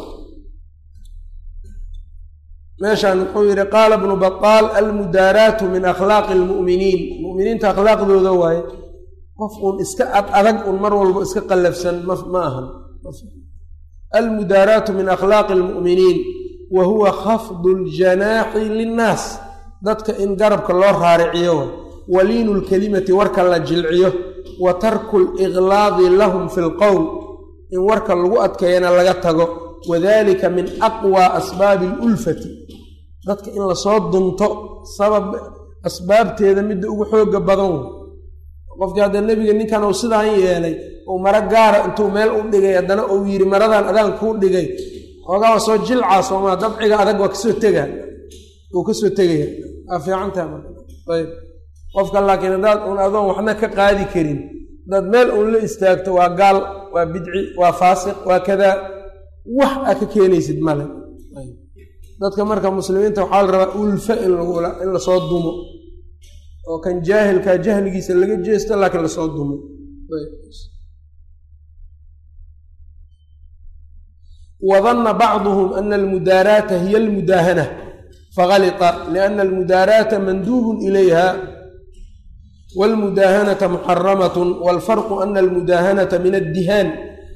meeshaan wuxuu yidhi qaala bnu bataal almudaaraatu min akhlaaqi almu'miniin mu'miniinta akhlaaqdooda waaye qof uun iska ad adag un mar walbo iska qallafsan ma ahan almudaaraatu min akhlaaqi almu'miniin wa huwa khafdu ljanaaxi linnaas dadka in garabka loo raariciyo waliinu lkelimati warka la jilciyo wa tarku liqlaadi lahum fi lqowl in warka lagu adkeeyana laga tago wadalika min aqwa asbaabi alulfati dadka in lasoo dunto sabab asbaabteeda midda ugu xooga badan wey qofkii hadda nebiga ninkan uu sidaan yeelay uu maro gaara intuu meel u dhigay haddana uu yidhi maradan adaan kuu dhigay xoogaa waa soo jilcaa soomaa dabciga adag waa kasoo tegaa uu kasoo tegaya waa fiicantaha marka ayb qofka laakiin haddaad uun adoon waxna ka qaadi karin haddaad meel uun la istaagto waa gaal waa bidci waa faasiq waa kadaa wax aa ka keenaysid male dadka marka muslimiinta waxaa la rabaa ulfa in lasoo dumo oo kan jaahilkaa jahligiisa laga jeesto laakiin lasoo dumo wadanna bacduhum ana almudaaraata hiya almudaahana fagalita liana almudaaraata manduubun ilayha wاlmudaahanata muxaramat wاlfarqu ana almudaahanata min addihaan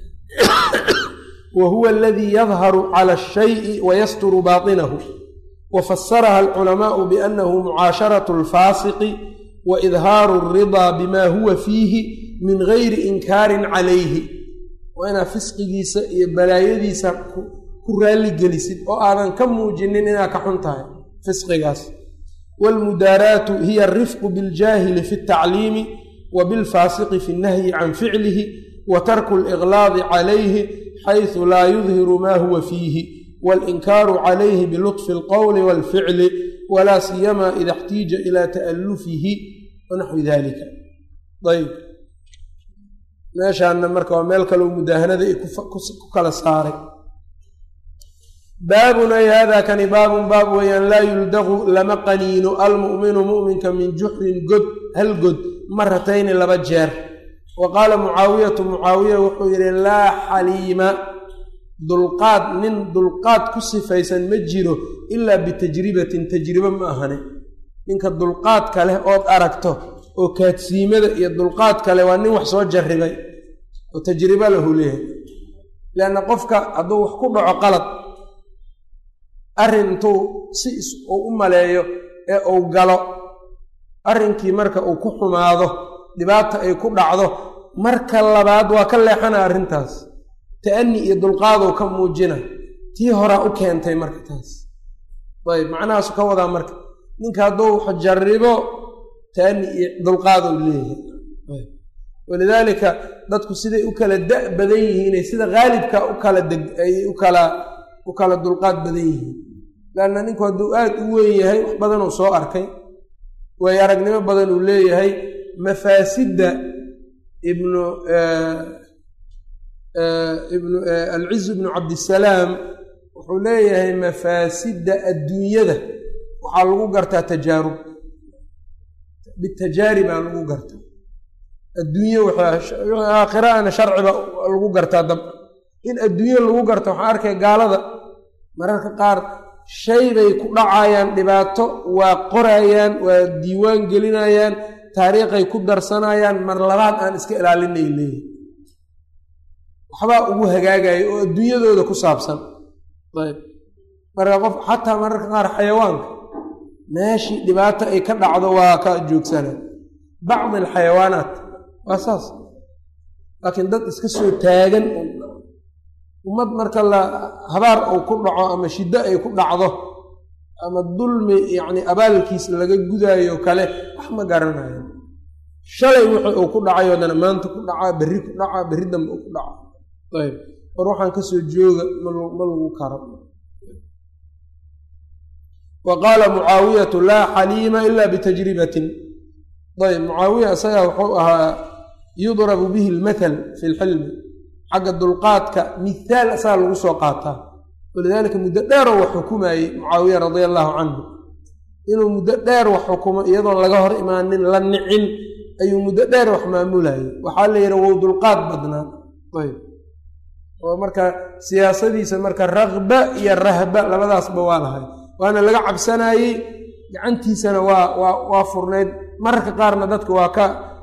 wa huwa aladii yadharu cala الshayءi wayasturu baطinahu wafasaraha alculamaءu bianahu mucaasharaة اlfaasiqi waidhaaru الridaa bima huwa fiihi min gayri inkaarin calayhi waa inaad fisqigiisa iyo balaayadiisa ku raalli gelisid oo aadan ka muujinin inaad ka xun tahay fisqigaas wاlmudaaraatu hiya alrifqu biاljaahili fi اtacliimi wa bilfaasiqi fi اnnahyi can ficlihi wa tarku اliqlaadi calayhi xaysu laa yudhiru ma huwa fiihi walinkaaru calayhi bilutfi اlqowli wاlficli walaa siyama ida اxtiija ila ta'alufihi wanaxwi dalika ayb meeshaana marka waa meel kaleo mudaahanada ay ku kala saaray baabun ay hada kani baabun baab weeyaan laa yuldaqu lama qaniino almu'minu mu'minka min juxrin god hal god maratayni laba jeer wa qaala mucaawiyatu mucaawiya wuxuu yidhi laa xaliima dulqaad nin dulqaad ku sifaysan ma jiro ilaa bitajribatin tajribo ma ahane ninka dulqaadka leh ood aragto oo kaadsiimada iyo dulqaadka leh waa nin wax soo jarribay oo tajribo lahu leeyahay leanna qofka hadduu wax ku dhaco qalad arrin intuu si uu u maleeyo ee uu galo arrinkii marka uu ku xumaado dhibaata ay ku dhacdo marka labaad waa ka leexana arrintaas ta'ani iyo dulqaadow ka muujina tii horaa u keentay marka taas ayb macnahaasu ka wadaa marka ninka hadduu wax jarribo ta'ani iyo dulqaadow leeyahay walidaalika dadku siday u kala da' badan yihiinay sida haalibka u kala deg ay u kala u kala dulqaad badan yihiin leanna ninku hadduu aad u weyn yahay wax badanuu soo arkay waayo aragnimo badan uu leeyahay mafaasidda ibnu ibnu alciz ibnu cabdisalaam wuxuu leeyahay mafaasidda adduunyada waxaa lagu gartaa tajaarub bitajaaribaa lagu gartaa adduunye aakhiraana sharciba lagu gartaa dab in adduunye lagu garta waxaa arkay gaalada mararka qaar shay bay ku dhacayaan dhibaato waa qorayaan waa diiwaan gelinayaan taariikhay ku darsanayaan mar labaad aan iska ilaalinay leeyihi waxbaa ugu hagaagaya oo adduunyadooda ku saabsan ayb marka qof xataa mararka qaar xayawaanka meeshii dhibaato ay ka dhacdo waa ka joogsana bacdi alxayawaanaat waa saas laakiin dad iska soo taagan ummad marka la habaar uu ku dhaco ama shiddo ay ku dhacdo ama dulmi yacni abaalkiis laga gudaayo kale wax ma garanayo shalay wixii uu ku dhacayo dana maanta ku dhacaa berri ku dhacaa berri dambe uu ku dhacaa ayb war waxaan kasoo jooga ma lagu karo wa qaala mucaawiyatu laa xaliima ila bitajribatin ayb mucaawiya isagaa wuxuu ahaa yudrabu bihi lmathal fi lxilmi xagga dulqaadka mithaal asagaa lagu soo qaataa walidaalika muddo dheeroo wax xukumayey mucaawiya radia allaahu canhu inuu muddo dheer wax xukumo iyadoon laga hor imaanin la nicin ayuu muddo dheer wax maamulayay waxaa la yidhi wou dulqaad badnaa ayb oo marka siyaasadiisa marka raqba iyo rahba labadaasba waa lahay waana laga cabsanayey gacantiisana waa waa waa furnayd mararka qaarna dadka waa ka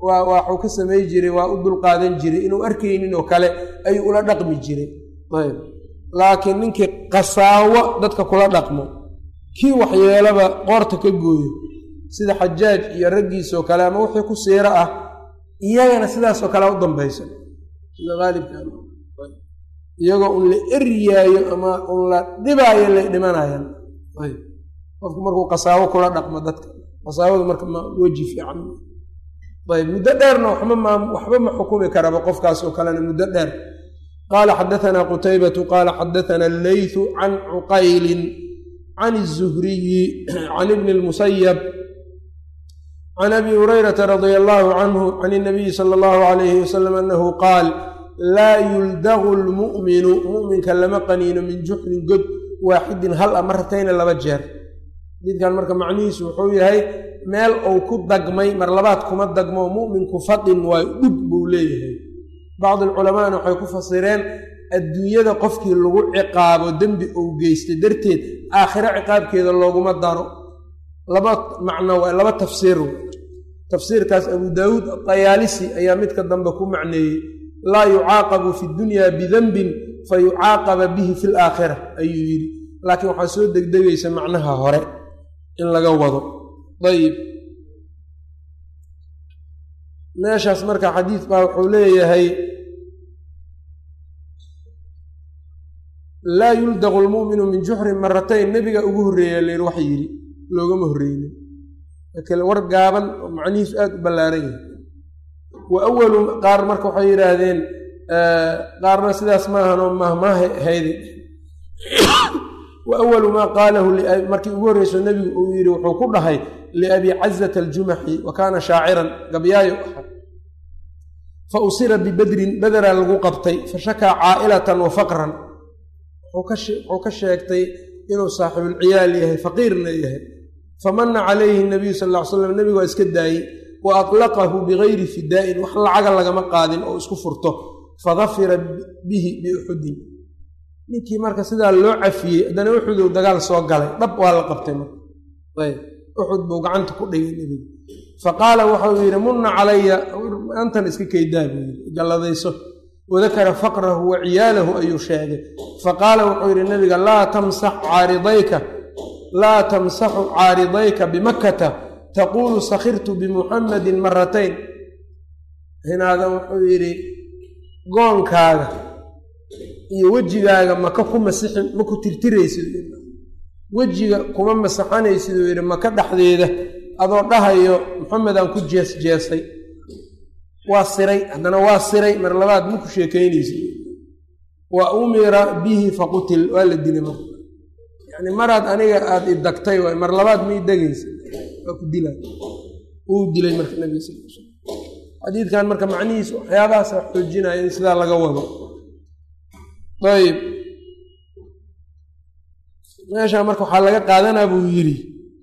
waa waxuu ka samay jiray waa u dulqaadan jiray inuu arkaynin oo kale ayuu ula dhaqmi jiray ayb laakiin ninkii qasaawo dadka kula dhaqmo kii waxyeelaba qoorta ka gooyo sida xajaaj iyo raggiisoo kale ama wixii ku siiro ah iyagana sidaasoo kale u dambaysa sida aalibkan iyagoo un la eryaayo ama un la dhibaayo lay dhimanayaan ayb qofku markuu qasaawo kula dhaqmo dadka qasaawadu marka ma weji fiican ayb muddo dheerna waxba ma waxba ma xukumi karaba qofkaas oo kalena muddo dheer qaala xadaanaa qutaybatu qaala xadaana alleytu can cuqaylin can الzuhriyi can ibni اlmusayab can abi hurayrata radia allahu canhu can الnabiyi sala allahu alayhi wasalam anahu qaal laa yuldagu lmu'minu mu'minka lama qaniino min juxrin god waaxidin hal a maratayna laba jeer xadiidkan marka macnihiisu wuxuu yahay meel uu ku dagmay mar labaad kuma dagmo mu'minku fadin waayo dhug buu leeyahay bacdi alculamaana waxay ku fasireen adduunyada qofkii lagu ciqaabo dembi uu geystay darteed aakhiro ciqaabkeeda looguma daro laba macno waa laba tafsiir tafsiirkaas abu daawuud atayaalisi ayaa midka dambe ku macneeyey laa yucaaqabu fi dunya bidanbin fa yucaaqaba bihi fi laakhira ayuu yidhi laakiin waxaa soo degdegaysa macnaha hore in laga wado ayib meeshaas marka xadiid baa wuxuu leeyahay laa yuldaqu lmu'minu min juxrin maratayn nebiga ugu horreeya layr wax yidhi loogama horreynin kale war gaaban oo macnihiisu aada u ballaaran yahay wa awalu qaar marka waxay yidhaahdeen qaarna sidaas maahanoo mahmaaha hayde wa awalu maa qaalahu markii ugu horreyso nebigu uu yidhi wuxuu ku dhahay liabi cazata aljumaxi wa kaana shaaciran gabyaayo ahaa fa usira bibedrin bederaa lagu qabtay fa shakaa caa'ilatan wa faqran wuxuu ka sheegtay inuu saaxibulciyaal yahay faqiirna yahay famana calayhi nabiyu sal ll ly slam nebigu waa iska daayey wa atlaqahu bigayri fidaa'in wax lacaga lagama qaadin oo isku furto fadafira bihi biuxudin ninkii marka sidaa loo cafiyey haddana uxudow dagaal soo galay dhab waa la qabtay marka ayb uxud buu gacanta ku dhigay nebigu fa qaala waxau yidhi munna calaya antan iska kaydaa buu yidhi galladayso wadakara faqrahu wa ciyaalahu ayuu sheegay fa qaala wuxuu yidhi nebiga laa tamsax caaridayka laa tamsaxu caaridayka bimakkata taquulu sakhirtu bimuxammadin maratayn hinaadan wuxuu yidhi goonkaaga iyo wejigaaga maka ku masixin ma ku tirtiraysid wejiga kuma masaxanaysid uu yidhi maka dhexdeeda adoo dhahayo maxamedaan ku jees jeesay waa siray haddana waa siray mar labaad ma ku sheekaynaysid wa umira bihi faqutil waa la dilay marka yacni maraad aniga aada idagtay waay mar labaad ma idegaysa waa ku dilay wuu dilay marka nabiga sal l slam xadiidkan marka macnihiisu waxyaabahaasa xoojinaya in sidaa laga wado ayb meeshaa marka waxaa laga qaadanaa buu yidhi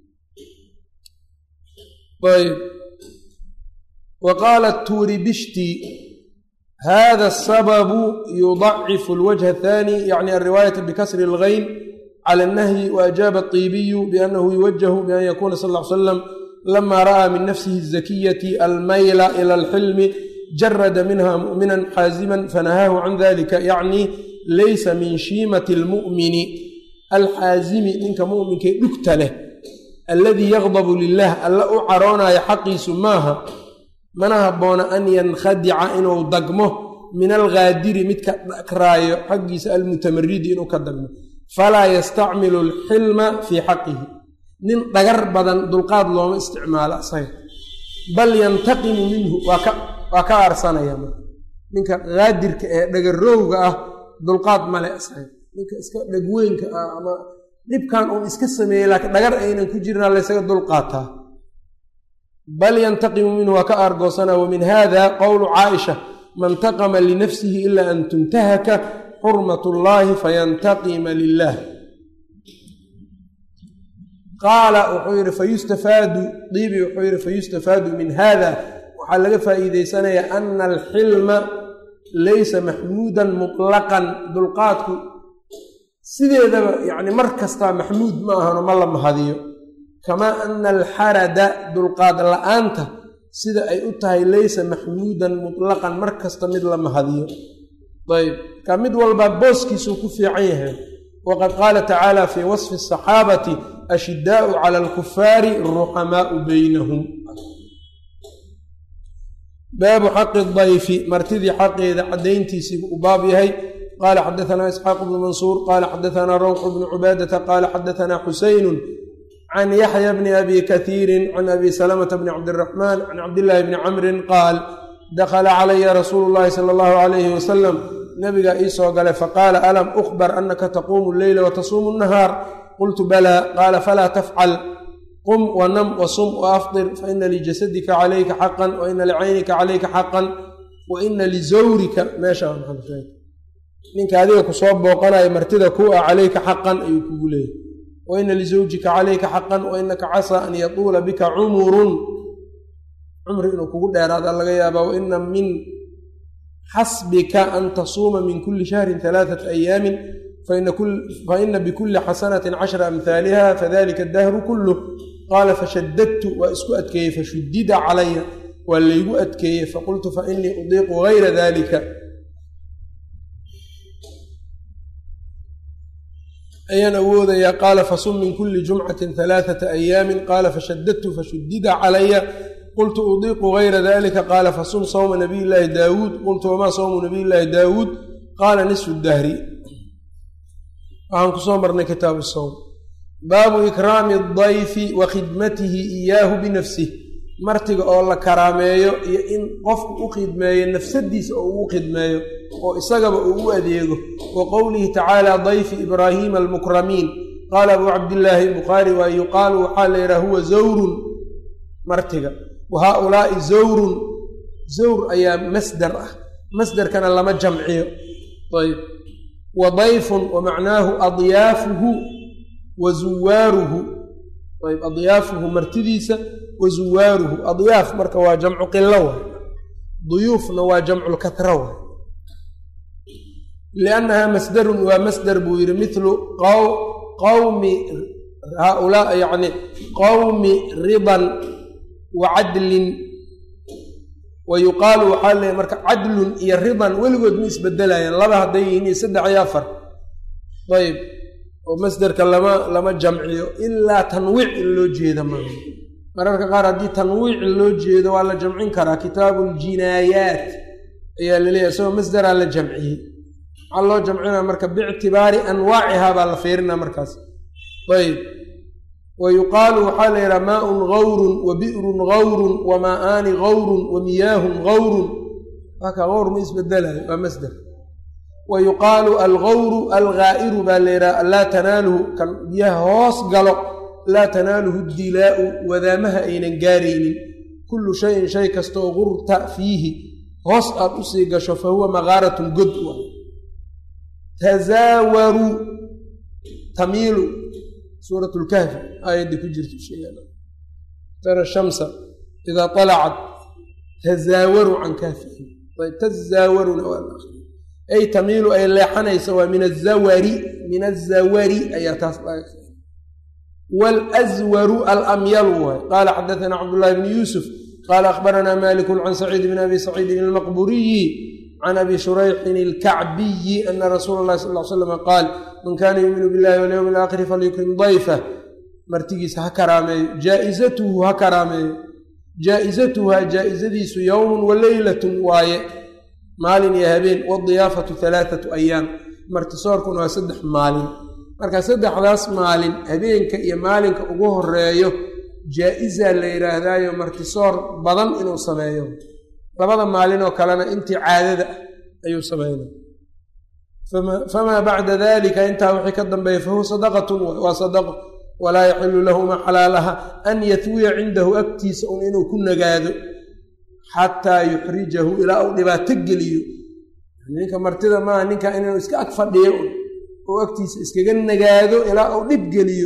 ayb wa qaala tuuribishti hada asababu yudacifu alwajha athani yacni alriwaayata bikasri algayn cala alnahyi waajaaba aطiibiyu biannahu yuwajahu bian yakuna sal ll ly slam lama ra'aa min nafsihi الzakiyati almayla ila alxilmi jarada minha mu'minan xaaziman fanahaahu can dalika yacni laysa min shiimati almu'mini alxaazimi ninka mu'minkee dhugta leh alladii yaqdabu lilah alla u caroonaya xaqiisu maaha mana habboona an yankhadica inuu dagmo min alghaadiri midka dhakraayo xaggiisa almutamaridi inuu ka dagmo falaa yastacmilu alxilma fii xaqihi nin dhagar badan dulqaad looma isticmaalo asaga bal yantaqimu minhu waa ka aarsanaya ninka haadirka ee dhagarowga ah dulqaad male asaga ninka iska dhagweynka ah ama dhibkan uun iska sameeyey laakiin dhagar aynan ku jirna laysaga dulqaataa bal yantaqimu minhu waa ka aargoosana wa min hada qowlu caaisha man taqama linafsihi ila an tuntahaka xurmat ullaahi fayantaqima lilah qaala wuxuu yidhi fayustafaadu diibi wuxuu yidhi fayustafaadu min hada waxaa laga faa'iideysanayaa ana alxilma laysa maxmuudan mutlaqan dulqaadku sideedaba yacni mar kastaa maxmuud ma ahano ma la mahadiyo kamaa ana alxarada dulqaad la'aanta sida ay u tahay laysa maxmuudan mutlaqan mar kasta mid la mahadiyo ayb ka mid walba booskiisuu ku fiican yahay waqad qaala tacaala fii wasfi asaxaabati ashidaau cala alkufaari ruxamaau beynahum baabu xaqi dayfi martidii xaqeeda caddayntiisiibu u baab yahay qaala xadaanaa isxaaq bnu mansuur qaala xadaanaa rawxu bnu cubaadata qaala xadaanaa xusaynu can yaxya bni abi katiirin can abi salamata bni cabdiraxmaan can cabdillaahi bni camrin qaal dakhala calaya rasuulu llahi sala allahu calayhi wasalam nabigaa ii soo galay faqaala alam ukhbar anaka taquumu leyla watasuumu nahaar qultu balaa qaala falaa tafcal qum wanam wasum waafdir faina lijasadika calayka xaqan waina licaynika calayka xaqan waina lizawrika meesha ninka adiga kusoo booqanayo martida ku ah calayka xaqan ayuu kugu leeyahy waina lizawjika calayka xaqan wainaka casaa an yatuula bika cumurun cumri inuu kugu dheeraada laga yaabaa waina min xasbika an tasuuma min kuli shahrin alaaثata ayaamin faina bikuli xasanati cashra amhaaliha fadalika adahru kuluh qaala fashadadtu waa isku adkeeyey fashudida calaya waa laygu adkeeyey faqultu fainii udiiqu gayra dalika ayaan awoodayaa qaala fasum min kuli jumcatin alaaثata ayaamin qaala fashadadtu fashudida calaya qultu udiiqu gayra dalika qaala fasum sawma nabiy llaahi daawuud qultu wamaa sawmu nabiy llaahi daawuud qaala nisfu dahri waxaan kusoo marnay kitaabu sawm baabu ikraami dayfi wa khidmatihi iyaahu binafsih martiga oo la karaameeyo iyo in qofku u khidmeeyo nafsadiisa oo ugu khidmeeyo oo isagaba uu u adeego wa qowlihi tacaala dayfi ibraahiima almukramiin qaala abuu cabdillaahi bukhaari waa yuqaalu waxaa la yidhaha huwa zawrun martiga wa haaulaai zawrun zawr ayaa masdar ah masdarkana lama jamciyo ayb wa dayfun wa macnaahu adyaafuhu wa zuwaaruhu ayb adyaafuhu martidiisa wa zuwaaruhu adyaaf marka waa jamcu qilo wa duyuufna waa jamculkatra wa liannahaa masdarun waa masdar buu yidhi milu qawmi haaulaa yacni qawmi ridan wa cadlin wa yuqaalu waxaa leeyahy marka cadlun iyo ridan weligood ma isbedelayaan laba hadday yihiin iyo saddex iyo afar ayb oo masderka lama lama jamciyo ilaa tanwiic in loo jeeda maaha mararka qaar haddii tanwiic loo jeedo waa la jamcin karaa kitaabu ljinaayaat ayaa laleeyahy isagoo masderaa la jamciyey maxaa loo jamcinaa marka biictibaari anwaacihaa baa la fiirinaa markaas ayb wa yuqaalu waxaa la yidhaha maaun gawrun wa bi'run gawrun wa maa'aani gawrun wa miyaahun gawrun waaka gawr ma isbedelayo waa masder wa yuqaalu algawru alghaa'iru baa la yidhaha laa tanaaluhu kan biyaha hoos galo laa tanaaluhu dilaa'u wadaamaha aynan gaaraynin kullu shayin shay kastaoo gurta fiihi hoos aad usii gasho fa huwa maqaaratun god wa tazaawaru tamiilu suurat lkahfi aayaddii ku jirta tara shamsa idaa alacat tazaawaru can kahfihim ayb tazaawaruna waa ay tamiilu ay leexanaysa waa min azawari min azawari ayaa taas laga wlswaru alamyalu waay qaala xadaana cabdullahi bni yuusuf qaala akhbaranaa maliku can saciid bn abi saciidin almaqburiyi can abi shurayxin alkacbiyi ana rasuula llahi sal l slam qaal man kaana yuuminu billahi walyowmi alaakhiri falyukrim dayfah martigiisa ha karaameeyo jaaizatuhu ha karaameeyo jaa-izatuha jaa-izadiisu yowmun wa leylatun waaye maalin iyo habeen wadiyaafatu halaathatu ayaam martisoorkuna waa saddex maalin marka saddexdaas maalin habeenka iyo maalinka ugu horeeyo jaa-izaa la yidhaahdaayo martisoor badan inuu sameeyo labada maalinoo kalena intii caadada ah ayuu sameynay famaa bacda dalika intaa wixii ka dambeeya fahuwa sadaqatun waa sadaqo walaa yaxilu lahu ma xalaalaha an yatwiya cindahu agtiisa un inuu ku nagaado xataa yuxrijahu ilaa uu dhibaato geliyo ninka martida maaha ninka inuu iska ag fadhiyo un oo agtiisa iskaga nagaado ilaa uu dhib geliyo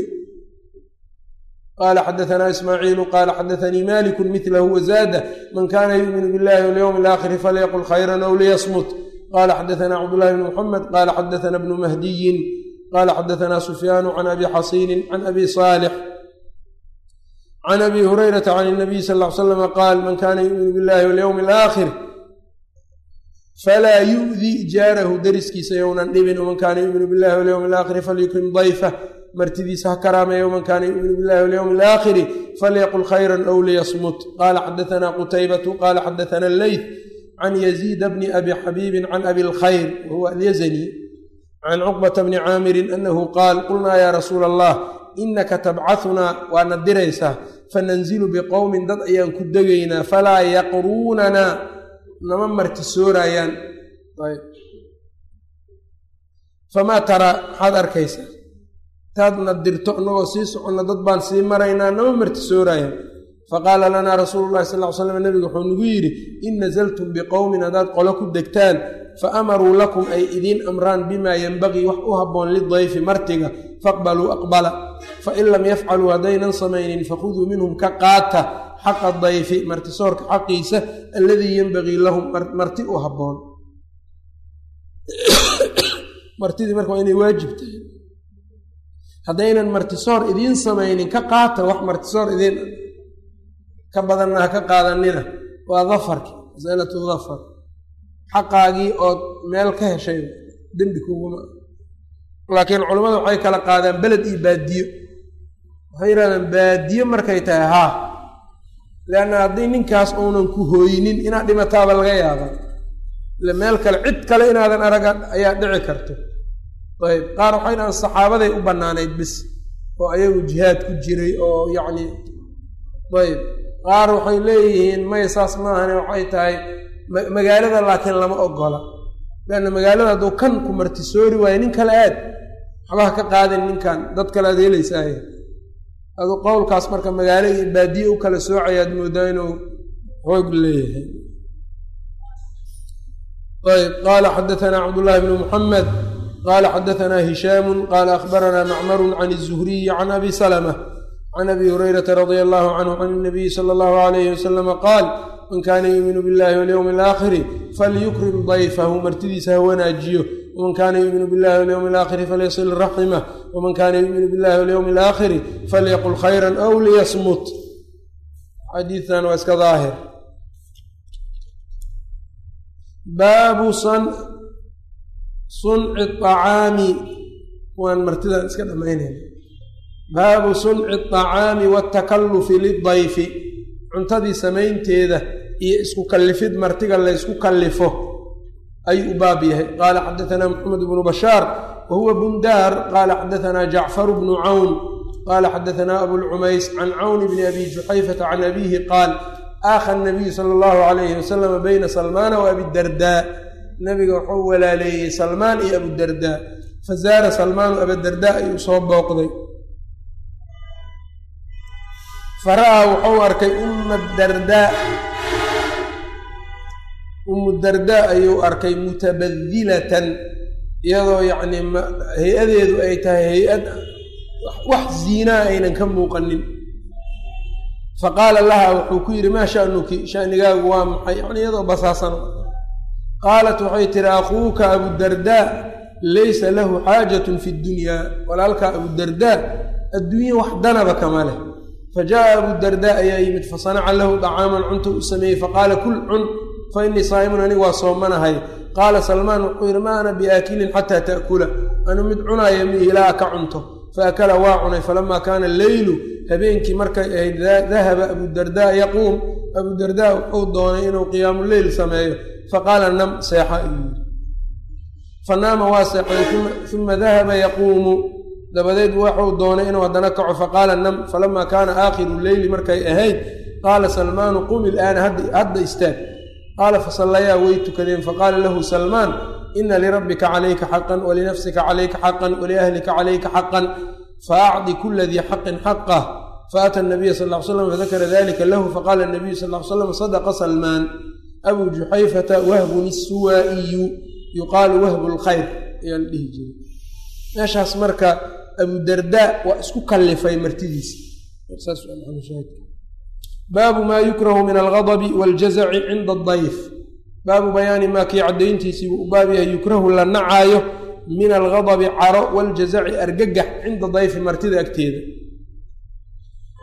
qaala xadaanaa ismaaciilu qaala xadaanii maliku milahu wazaada man kana yuuminu billahi walyowmi alaakhiri falyaqul khayran ow liyasmut qala xadaanaa cabdullahi bni muxamed qala xadaana bnu mahdiyin qala xadaanaa sufyaanu can abi xasiinin can abi saalix can abi hurayrata can اnabiy sal ll ly slama qaal man kana yuuminu billahi walyowmi alaakhir falaa yu'di jaarahu deriskiisa yownan dhibin waman kaana yuuminu billahi walyowmi alaakhiri falyukrim dayfah martidiisa ha karaameeya waman kaana yuuminu billahi walyowmi alaakhiri falyaqul khayra ow liyasmut qaala xadaثana qutaybatu qaala xadaثana alleyth can yaziida bni abi xabiibin can abi lkhayr wahuwa alyazani can cuqbata bni caamirin anahu qaal qulnaa yaa rasuula allah inaka tabcahunaa waana diraysaa fananzilu biqowmin dad ayaan ku degaynaa falaa yaqruunanaa nama marti sooraayaan famaa taraa maxaad arkaysaa taadna dirto inagoo sii soconna dad baan sii maraynaa nama marti sooraayaan faqaala lanaa rasuulu llahi sal ly slam nebigu wuxuu nagu yidhi in nasaltum biqowmin haddaad qolo ku degtaan fa amaruu lakum ay idiin amraan bimaa yenbagii wax u habboon lidayfi martiga faqbaluu aqbala fain lam yafcaluu haddaynan samaynin fakhuduu minhum ka qaata xaqa dayfi martisoorka xaqiisa alladii yenbagii lahum marti u habboon martidii marka waa inay waajib tahay haddaynan martisoor idiin samaynin ka qaata wax martisoor idiin ka badanna ha ka qaadanina waa dafarki masalatu dafar xaqaagii ood meel ka heshay dembi kuguma laakiin culammadu waxay kala qaadaan beled iyo baadiyo waxay yidhahdaan baadiyo markay tahay haa leanna haddii ninkaas uunan ku hooynin inaad dhimataaba laga yaaba ile meel kale cid kale inaadan araga ayaa dhici karto ayb qaar waxay dhahaan saxaabaday u bannaanayd bis oo ayagu jihaad ku jiray oo yacni ayb qaar waxay leeyihiin maya saas maahane waxay tahay magaalada laakiin lama ogola leanna magaalada hadduu kan ku martisoori waayo nin kale aad waxbaha ka qaadin ninkan dad kale aad helaysaaye aduu qowlkaas marka magaalo iyo baadiye u kala soocayaad moodaa inuu xoog leeyahay ayb qaala xadaanaa cabdullaahi bnu muxamed qaala xadaanaa hishaamu qaala akhbaranaa macmarun can الzuhriyi can abi salma can abi hurayrata radia allahu canhu can اnabiyi sala allahu alayhi wasalama qaal man kaana yuuminu billahi walyowmi alaakhiri falyukrim dayfahu martidiisa ha wanaajiyo waman kaana yuuminu billahi walyowmi alaakhiri falyasil raximah waman kaana yuuminu billahi walyowmi alaakhiri falyaqul khayra aw liyasmut xadiidan waa iska daahir baabu sunci acaami waan martidan iska dhammaynayna baabu sunci acaami waatakallufi lidayfi cuntadii samaynteeda iyo isku kallifid martiga laysku kallifo ayuu u baab yahay qaala xadaanaa maxamed bnu bashaar wa huwa bundaar qaala xadaanaa jacfaru bnu cawn qaala xadaanaa abulcumays can cawni bni abi juxayfata can abiihi qaal aakha nabiyu sala allahu calayhi wasalama bayna salmaana wa abidardaa nabiga wuxuu walaaleeyey salmaan iyo abudardaa fazaara salmaanu abadardaa ayuu soo booqday fara'aa wuxuu arkay umma dardaa ummu dardaa ayuu arkay mutabadilatan iyadoo yacnii hay-adeedu ay tahay hay-ad wax ziinaa aynan ka muuqanin faqaala laha wuxuu ku yidhi maa sha'nuki shanigaagu waa maxay yacni iyadoo basaasano qaalat waxay tihi akhuuka abudardaa laysa lahu xaajatun fi ddunyaa walaalkaa abudardaa adduunya wax danaba kama leh fajaءa abudardaa ayaa yimid fasanaca lahu dacaaman cunta u sameeyey faqaala kul cun fa innii saa'imun anigu waa soomanahay qaala salmaan wuxuu yidhi ma ana biaakilin xataa ta'kula anu mid cunaaya mi ilaa ka cunto faakala waa cunay falamaa kaana leylu habeenkii markay ahayd dahaba abudardaa yaquum abudardaa wuxuu doonay inuu qiyaamuleyl sameeyo faqaala nam seexa ayuu yidhi fanaama waa seexday uma dahaba yaquumu dabadeed waxuu doonay inuu haddana kaco faqaala nam falamaa kaana aakhiru leyli markay ahayd qaala salmaanu qum ilaana hadda istaag qaala fasallayaa way tukadeen faqaala lahu salmaan ina lirabbika calayka xaqan walinafsika calayka xaqan waliahlika calayka xaqan faacdi kula dii xaqin xaqah faata nabiya sal ly slam fadakara dalika lahu faqaala nabiyu sal ly slam sadaqa salmaan abuu juxayfata wahbun isuwaa'iyu yuqaalu wahbu lkhayr ayaa la dhihi jiray meeshaas marka abudardaa waa isku kallifay martidiisa baabu maa yukrahu min algadabi waljazaci cinda adayf baabu bayaani maa kii caddayntiisii buu u baab yahay yukrahu la nacaayo min algadabi caro waljazaci argagax cinda dayfi martida agteeda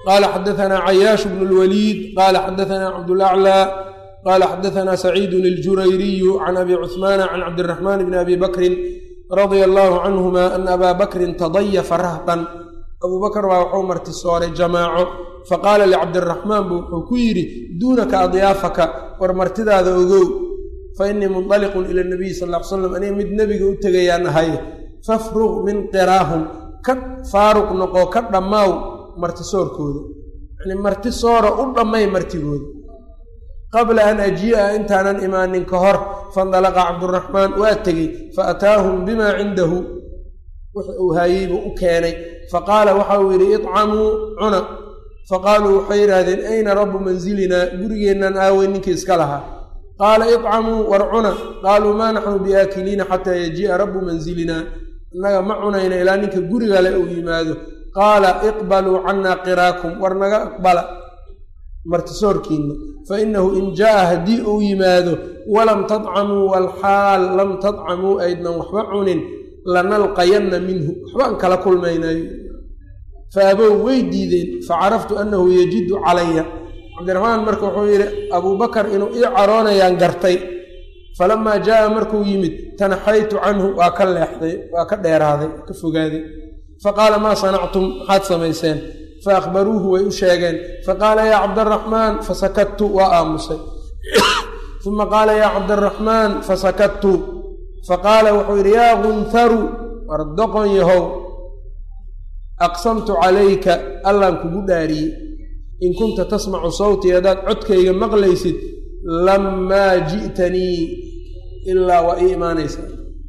qaala xadaanaa cayaash bnu lwaliid qaala xadaanaa cabdulaclaa qaala xadaanaa saciidun iljurayriyu can abi cuhmaana can cabdiraxmaan bni abi bakrin radia allaahu canhuma ana abaa bakrin tadayafa rahtan abuu bakr baa wuxuu martisooray jamaaco faqaala licabdiraxmaan buu wuxuu ku yidhi duunaka adyaafaka war martidaada ogow fa innii mundaliqun ila nabiyi sal ll ly slam aniga mid nebiga u tegayaan ahay fafruq min qiraahum ka faaruq noqo ka dhammaaw martisoorkooda yacnii martisoora u dhammay martigooda qabla an ajii'a intaanan imaanin ka hor fandalaqa cabduraxmaan waa tegey fa ataahum bimaa cindahu wix uu haayey buu u keenay faqaala waxa uu yidhi icamuu cuna faqaaluu waxay yidhaahdeen ayna rabbu manzilinaa gurigeennan aawey ninkii iska lahaa qaala icamuu war cuna qaaluu maa naxnu biaakiliina xataa yajii'a rabbu manzilinaa innaga ma cunayna ilaa ninka gurigale uu yimaado qaala iqbaluu cannaa qiraakum war naga aqbala martisoorkiinna fa innahu in jaa'a haddii uu yimaado walam tadcamuu walxaal lam tadcamuu aydnan waxba cunin lanalqayanna minhu waxbaan kala kulmaynayo fa abow way diideen facaraftu annahu yajidu calaya cabdiraxmaan marka wuxuu yidhi abuubakar inuu ii caroonayaan gartay falamaa jaa'a markuu yimid tanaxaytu canhu waa ka leexday waa ka dheeraaday ka fogaaday faqaala maa sanactum maxaad samayseen fa akhbaruuhu way u sheegeen faqaala yaa cabdaraxmaan fasakadtu waa aamusay uma qaala yaa cabdaraxmaan fasakadtu faqaala wuxuu yidhi yaa gunharu war doqon yahow aqsamtu calayka allaan kugu dhaariyey in kunta tasmacu sawtii haddaad codkayga maqlaysid lamaa ji'tanii ilaa waa ii imaanaysaa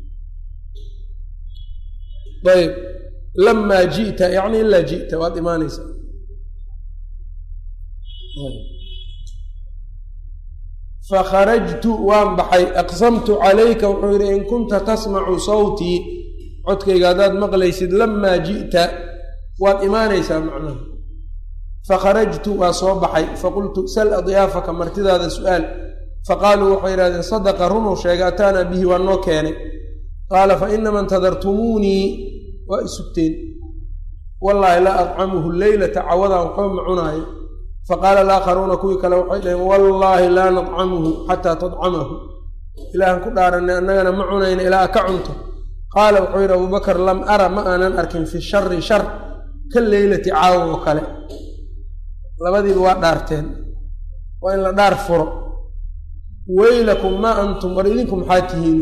ayb lamaa ji'ta yacni ilaa ji'ta waad imaanaysaa fakharajtu waan baxay aqsamtu calayka wuxuu yidhi in kunta tasmacu sawtii codkayga haddaad maqlaysid lamaa ji'ta waad imaanaysaa macnaha fakharajtu waa soo baxay faqultu sal adyaafaka martidaada su-aal faqaaluu waxay yidhahdeen sadaqa runuu sheegay ataanaa bihi waa noo keenay qaala fa inama intadartumuunii waa isugteen wallaahi laa adcamuhu leylata cawadaan waxba ma cunaayo faqaala alaakharuuna kuwii kale waxay dhaheen wallaahi laa nadcamuhu xataa tadcamahu ilaahan ku dhaaranay annagana ma cunayna ilaa ka cunto qaala wuxuu yidhi abuubakar lam ara ma aanan arkin fi shari shar ka leylati caawa oo kale labadiiba waa dhaarteen waa in la dhaar furo weylakum maa antum war idinku maxaa tihiin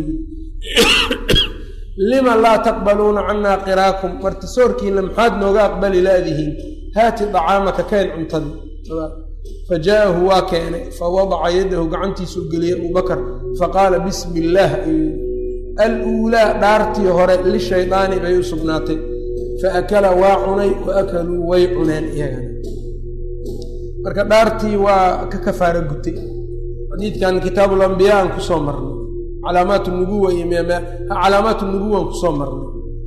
lima laa taqbaluuna cannaa qiraakum martisoorkiina maxaad nooga aqbali laadihiin haati dacaamaka keen cuntadii fa jaa'ahu waa keenay fa wadaca yadahu gacantiisuu geliyey abubakar faqaala bismi illaah ayuu aluulaa dhaartii hore lishaydaani bay u sugnaatay fa akala waa cunay wa akaluu way cuneen iyagana marka dhaartii waa ka kafaara gutay xadiidkan kitaabulambiyaa aan kusoo marnay calaamaat nubuwa iyo calaamaat nubuwan kusoo marnay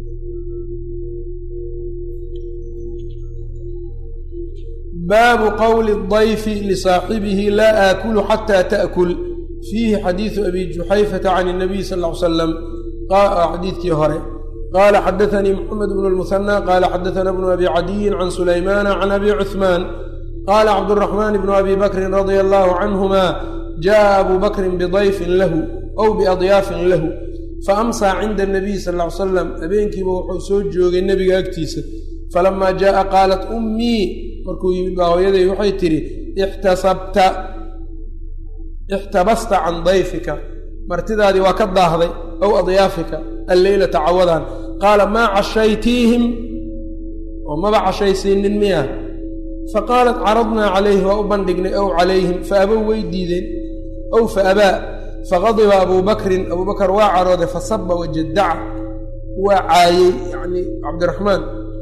baabu qowli dayfi lisaaxibihi laa aakulu xataa taakul fiihi xadiidu abi juxayfata can inabiy sal ll ly salam xadiidkii hore qaala xadaanii moxamed bnu lmuhanaa qaala xadaana bnu abi cadiyin can sulaymaana can abi cuhmaan qaala cabduraxmaan bnu abi bakrin radia allaahu canhuma jaءa abu bakrin bidayfin lahu ow biadyaafin lahu faamsaa cinda anabiy sal ly salam habeenkiiba wuxuu soo joogay nebiga agtiisa falamaa jaءa qaalat ummii markuu yimid baa hooyaday waxay tidhi ixtasabta ixtabasta can dayfika martidaadii waa ka daahday ow adyaafika alleylata cawadan qaala maa cashaytiihim oo maba cashaysiinin miya faqaalat caradnaa calayhi waa u bandhignay ow calayhim fa abow way diideen ow fa abaa faqadiba abuu bakrin abuu bakar waa carooday fasaba wajadaca waa caayey yacnii cabdiraxmaan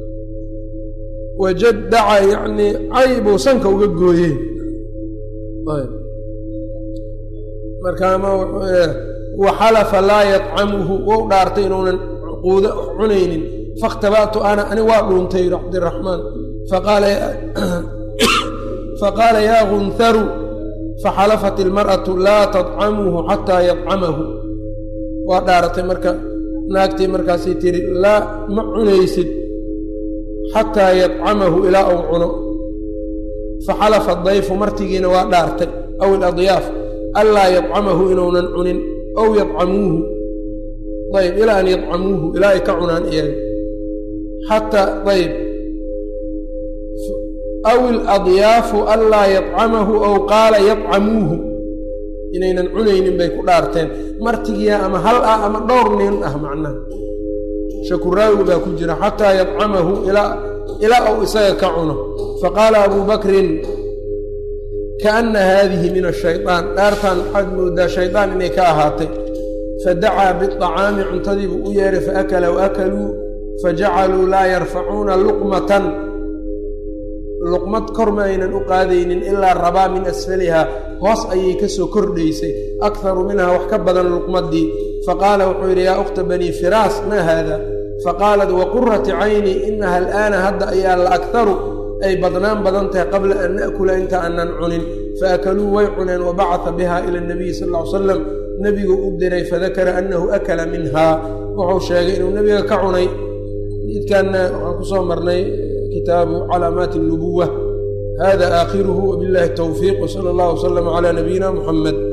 wajadaca yacnii cay buu sanka uga gooyey markaama waxalafa laa yadcamuhu wou dhaartay inuunan cuquudo cunaynin fakhtaba'tu ana ani waa dhuuntay yidhi cabdiraxmaan faqaala yaa gunharu faxalafat ilmar'atu laa tadcamuhu xataa yadcamahu waa dhaaratay marka naagtii markaasay tiri laa ma cunaysid xataa yadcamahu ilaa uu cuno faxalafa dayfu martigiina waa dhaartay aw iladyaaf anlaa yadcamahu inuunan cunin ow yadcamuuhu ayb ilaa an yadcamuuhu ilaa ay ka cunaan iyaga xataa ayb aw iladyaafu anlaa yadcamahu ow qaala yadcamuuhu inaynan cunaynin bay ku dhaarteen martigiya ama hal ah ama dhowr nin ah macnaha shakuraawi baa ku jira xataa yadcamahu ilaa uu isaga ka cuno faqaala abuu bakrin kaana haadihi min ashayطaan dhaartan waxaad moodaa shaydaan inay ka ahaatay fadacaa biطacaami cuntadiibuu u yeehay faakala waakaluu fajacaluu laa yarfacuuna luqmatan luqmad kor ma aynan u qaadaynin ilaa rabaa min asfalihaa hoos ayay ka soo kordhaysay akharu minhaa wax ka badan luqmadii faqaala wuxuu yidhi yaa ukhta banii firaas maa haada faqaalat waqurati cayni inaha al'aana hadda ayaa la akharu ay badnaan badan tahay qabla an na'kula inta aanan cunin faakaluu way cuneen wabacata biha ila nabiyi sal ll ly slam nebigu u diray fadakara annahu akala minhaa wuxuu sheegay inuu nebiga ka cunay jidkanna waxaan ku soo marnay kitaabu calaamaati اnubuwa hada aakhiruhu wbillahi towfiiq wsala allah wslama cala nabiyina muxamed